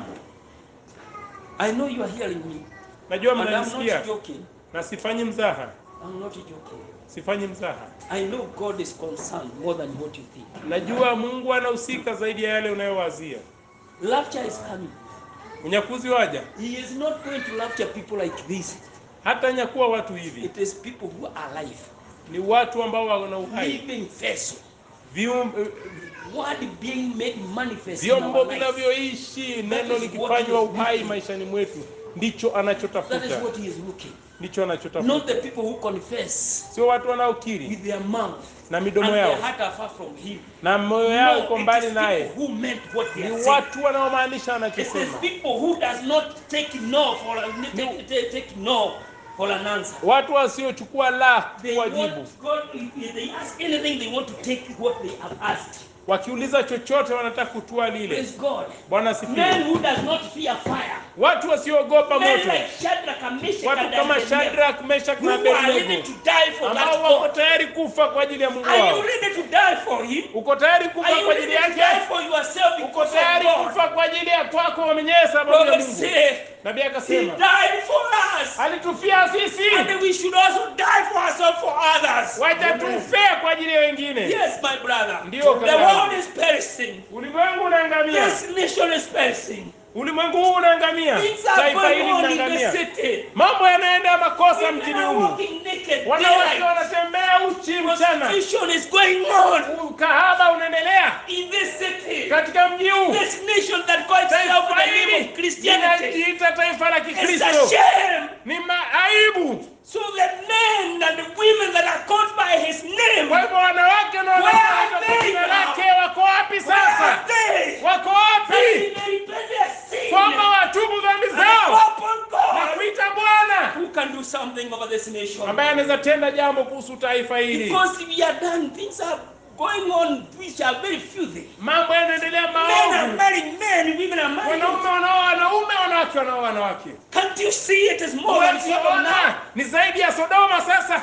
I know you are hearing me. najua And I'm mnanisikia not joking. na sifanyi mzaha, I'm not joking. sifanyi mzaha. I know God is concerned more than what you think. Najua Mungu anahusika zaidi ya yale unayowazia. Rapture is coming. Unyakuzi waja, He is not going to rapture people like this. hata nyakuwa watu hivi, It is people who are alive, ni watu ambao wana uhai, living vessel, Vium- word being made manifest in vyombo our life. vinavyoishi, neno is likifanywa what he is uhai looking. maishani mwetu, ndicho That is anachotafuta, what he is looking. ndicho Not anachotafuta, the people who confess sio watu wanaokiri with their mouth na and midomo their yao heart are far from him. na moyo yao iko No, it mbali is naye. people who meant what they Ni are saying. watu wanaomaanisha It is wanachosema, people who does not take no for a, take, take, take no for an answer. watu wasiochukua la They kuwajibu. want God, if they ask anything, they want to take what they have asked. Wakiuliza chochote wanataka kutua lile. Praise God. Bwana Men sifiwe. who does not fear fire. Watu wasioogopa Men moto, like Shadrach and Meshach watu and kama Abednego, Shadrach, Meshach who na are ready Abednego to die for ambao that wako God. tayari kufa kwa ajili ya Mungu Are you wao. ready to die for Him? Uko tayari kufa Are you kwa ready ajili to die yake? for yourself Uko because of tayari God? kufa kwa ajili ya kwako mwenyewe sababu ya Prophet Mungu. say, Nabii He akasema died for us. alitufia sisi, And we should also die for ourselves for others. wacha tufe kwa ajili ya wengine. Yes, my brother. Ndio, The kaka. world is perishing. Ulimwengu unaangamia, This nation is perishing. ulimwengu huu unaangamia, Things are taifa going hili on in the linaangamia, city. mambo yanaenda makosa Women mjini are humu, walking naked. wanawake daylight. wanatembea uchi mchana, Prostitution is going on ukahaba unaendelea in this city. katika mji huu. This nation that calls itself Taifa the name hili of Christianity. linajiita taifa la It's a Kikristo, shame. ni maaibu. So the men and the women that are called by his name, Kwa where hivyo wanawake na Where wanawake are kwa they jina now? lake wako wapi are sasa? they? Wako That wapi? they may repent their sin Kwamba watubu dhambi and zao call upon na God kuita Bwana who can do something over this nation. ambaye anaweza tenda jambo kuhusu taifa hili. Because we are done, things are going on which are very filthy. Mambo yanaendelea Men are maovu, marrying men, women are marrying. wanaume wanaoa wanaume, wanawake wanaoa wanawake. Can't you see it is more than Sodom now? Unaona, ni zaidi ya Sodoma sasa.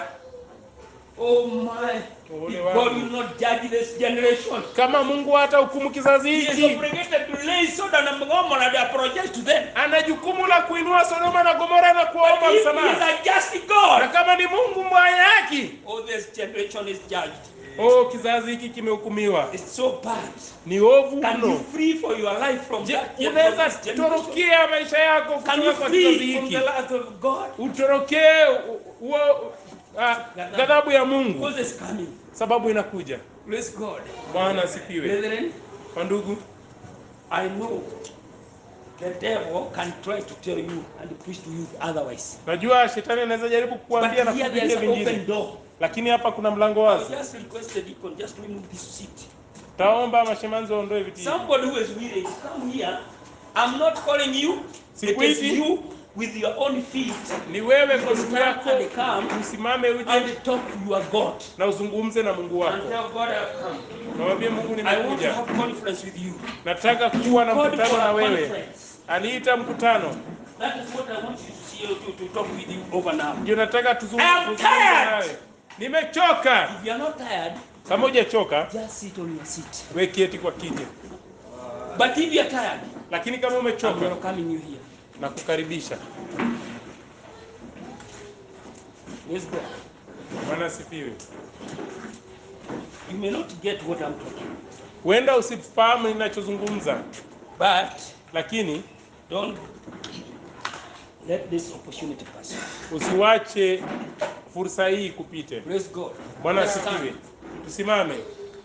Oh my. Ole God wangu. will not judge this generation. Kama Mungu hata hukumu kizazi He is hiki, obligated to lay Sodom and Gomorrah and apologize to them. ana jukumu la kuinua Sodoma na Gomora na But kuwaomba if he is msamaha. a just Na God, kama ni Mungu mwenye haki, oh, this generation is judged. oh, kizazi hiki kimehukumiwa. It's so bad. Ni ovu Can you mno. free for your life from Je, that gen- from unaweza this generation? torokea maisha yako Can you kutoka kwa kizazi free from hiki, the wrath of God? utorokee u- huo ah, ghadhabu ya Mungu, Because it's coming. sababu inakuja. Praise God. Bwana asifiwe. Brethren, Kwa ndugu, I know the devil can try to tell you and preach to you otherwise. najua shetani anaweza jaribu But kukuambia na here there is kukuambia an open vingine, door. lakini hapa kuna mlango I wazi. just requested you can just remove this seat. Taomba mashemanzi waondoe viti hivi. Somebody who is willing to come here. I'm not calling you. It is Sikuiti. you with your own feet Ni wewe kwa miguu Stand yako and come usimame uje and talk to your God na uzungumze na Mungu and wako, tell God I've come. namwambie Mungu, I want to nimekuja, have conference with you. nataka kuwa na God mkutano for na a wewe. conference. aliita mkutano. That is what I want you to see to, to talk with you over now. Ndio nataka tuzungumze I am tuzungumze tired. nawe. Nimechoka. If you are not tired, Kama hujachoka, just sit on your seat. we keti kwa kiti, But if you are tired, lakini kama I'm umechoka, welcoming you here. na kukaribisha. Praise God. Bwana asifiwe. You may not get what I'm talking, Huenda usifahamu ninachozungumza, but lakini don't let this opportunity pass. usiwache fursa hii kupite. Praise God. Bwana Let's asifiwe. stand. Tusimame.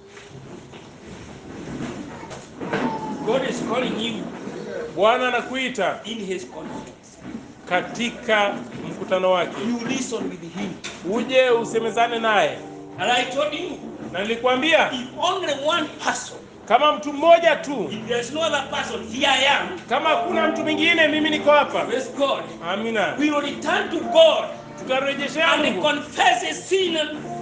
God is calling you Bwana anakuita in His conference. katika mkutano wake, You listen with Him. uje usemezane naye. And I told you, Na nilikwambia if only one person, kama mtu mmoja tu, if there's no other person, here I am. kama hakuna mtu mwingine, mimi niko hapa. Praise God. Amina. We will return to God Tutarejeshea and Mungu, confess His sin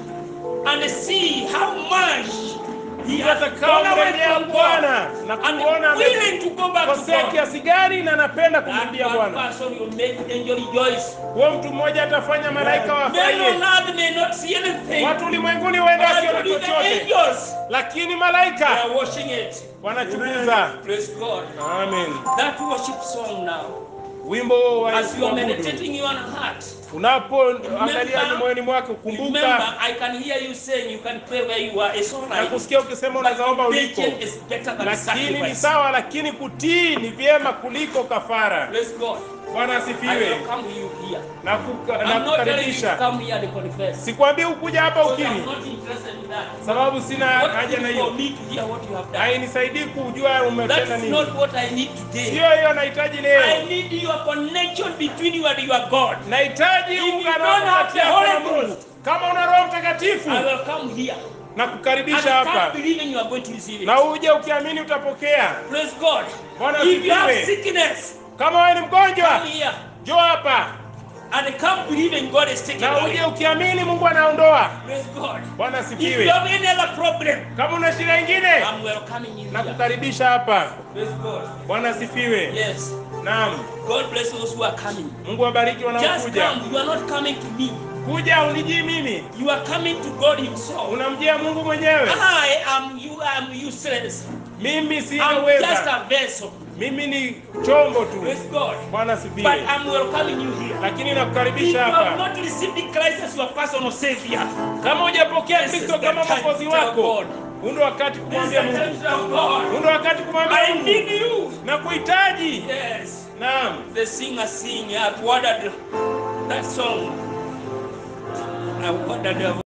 and see how much He has atakao gone away mrejea from God Bwana na and kuona willing to go back to amekosea God. kiasi gani na anapenda That kumrudia one Bwana. person will make angel rejoice. Huo mtu mmoja atafanya malaika Men on wafurahie. earth may not see anything. Watu ulimwenguni huenda But wasione only the chochote, angels lakini they malaika are watching it. wanachunguza. Praise God. Amen. That worship song now, Wimbo wa as you are kuabudu meditating in your heart, unapoangalia ni moyoni mwako, remember kumbuka I can hear you saying you can pray where you are. It's all na right. kusikia ukisema unaweza omba uliko, Obedience is better than lakini ni sacrifice. sawa, lakini kutii ni vyema kuliko kafara. Praise God. Bwana I asifiwe welcome you here. na kuka- na I'm not telling you to kukaribisha. come here to confess. Sikwambii ukuja hapa Because I'm ukiri, not interested in that. sababu sina What haja na is for hiyo, me to hear what you have done? hainisaidii kujua umetenda That's nini. not what I need today. Sio hiyo nahitaji I leo, need your connection between you and your God. nahitaji If you ungana don't have the kati yako Holy na Mungu. Ghost, Kama una Roho Mtakatifu I will come here. na And kukaribisha I can't hapa, believe you are going to receive it. na uje ukiamini utapokea. Praise God. Bwana If you have asifiwe. sickness, Kama wewe ni mgonjwa, come here. njoo hapa And come believing God is taking na away. uje ukiamini Mungu anaondoa. Praise God. Bwana If you asifiwe. have any other problem, Kama una shida nyingine, I'm welcoming you na here. kukaribisha hapa. Praise God. Bwana asifiwe. Yes. Naam, God bless those who are coming. Mungu abariki Just wanaokuja. come. You are not coming to me. Kuja unijii mimi, You are coming to God Himself. unamjia Mungu mwenyewe. I am you am useless. Mimi sina I'm just uweza, a vessel. mimi ni chombo tu. Praise God. Bwana But asifiwe. I'm welcoming you here. Lakini If you nakukaribisha have hapa. not received Christ as your personal Savior, Kama hujapokea This is Kristo the kama time mwokozi to tell wako, God. huu ndio wakati this is kumwambia the Mungu, time of God. huu ndio wakati kumwambia I Mungu need you. na kuhitaji. Yes. Naam. The singer sing. I ordered that song. I ordered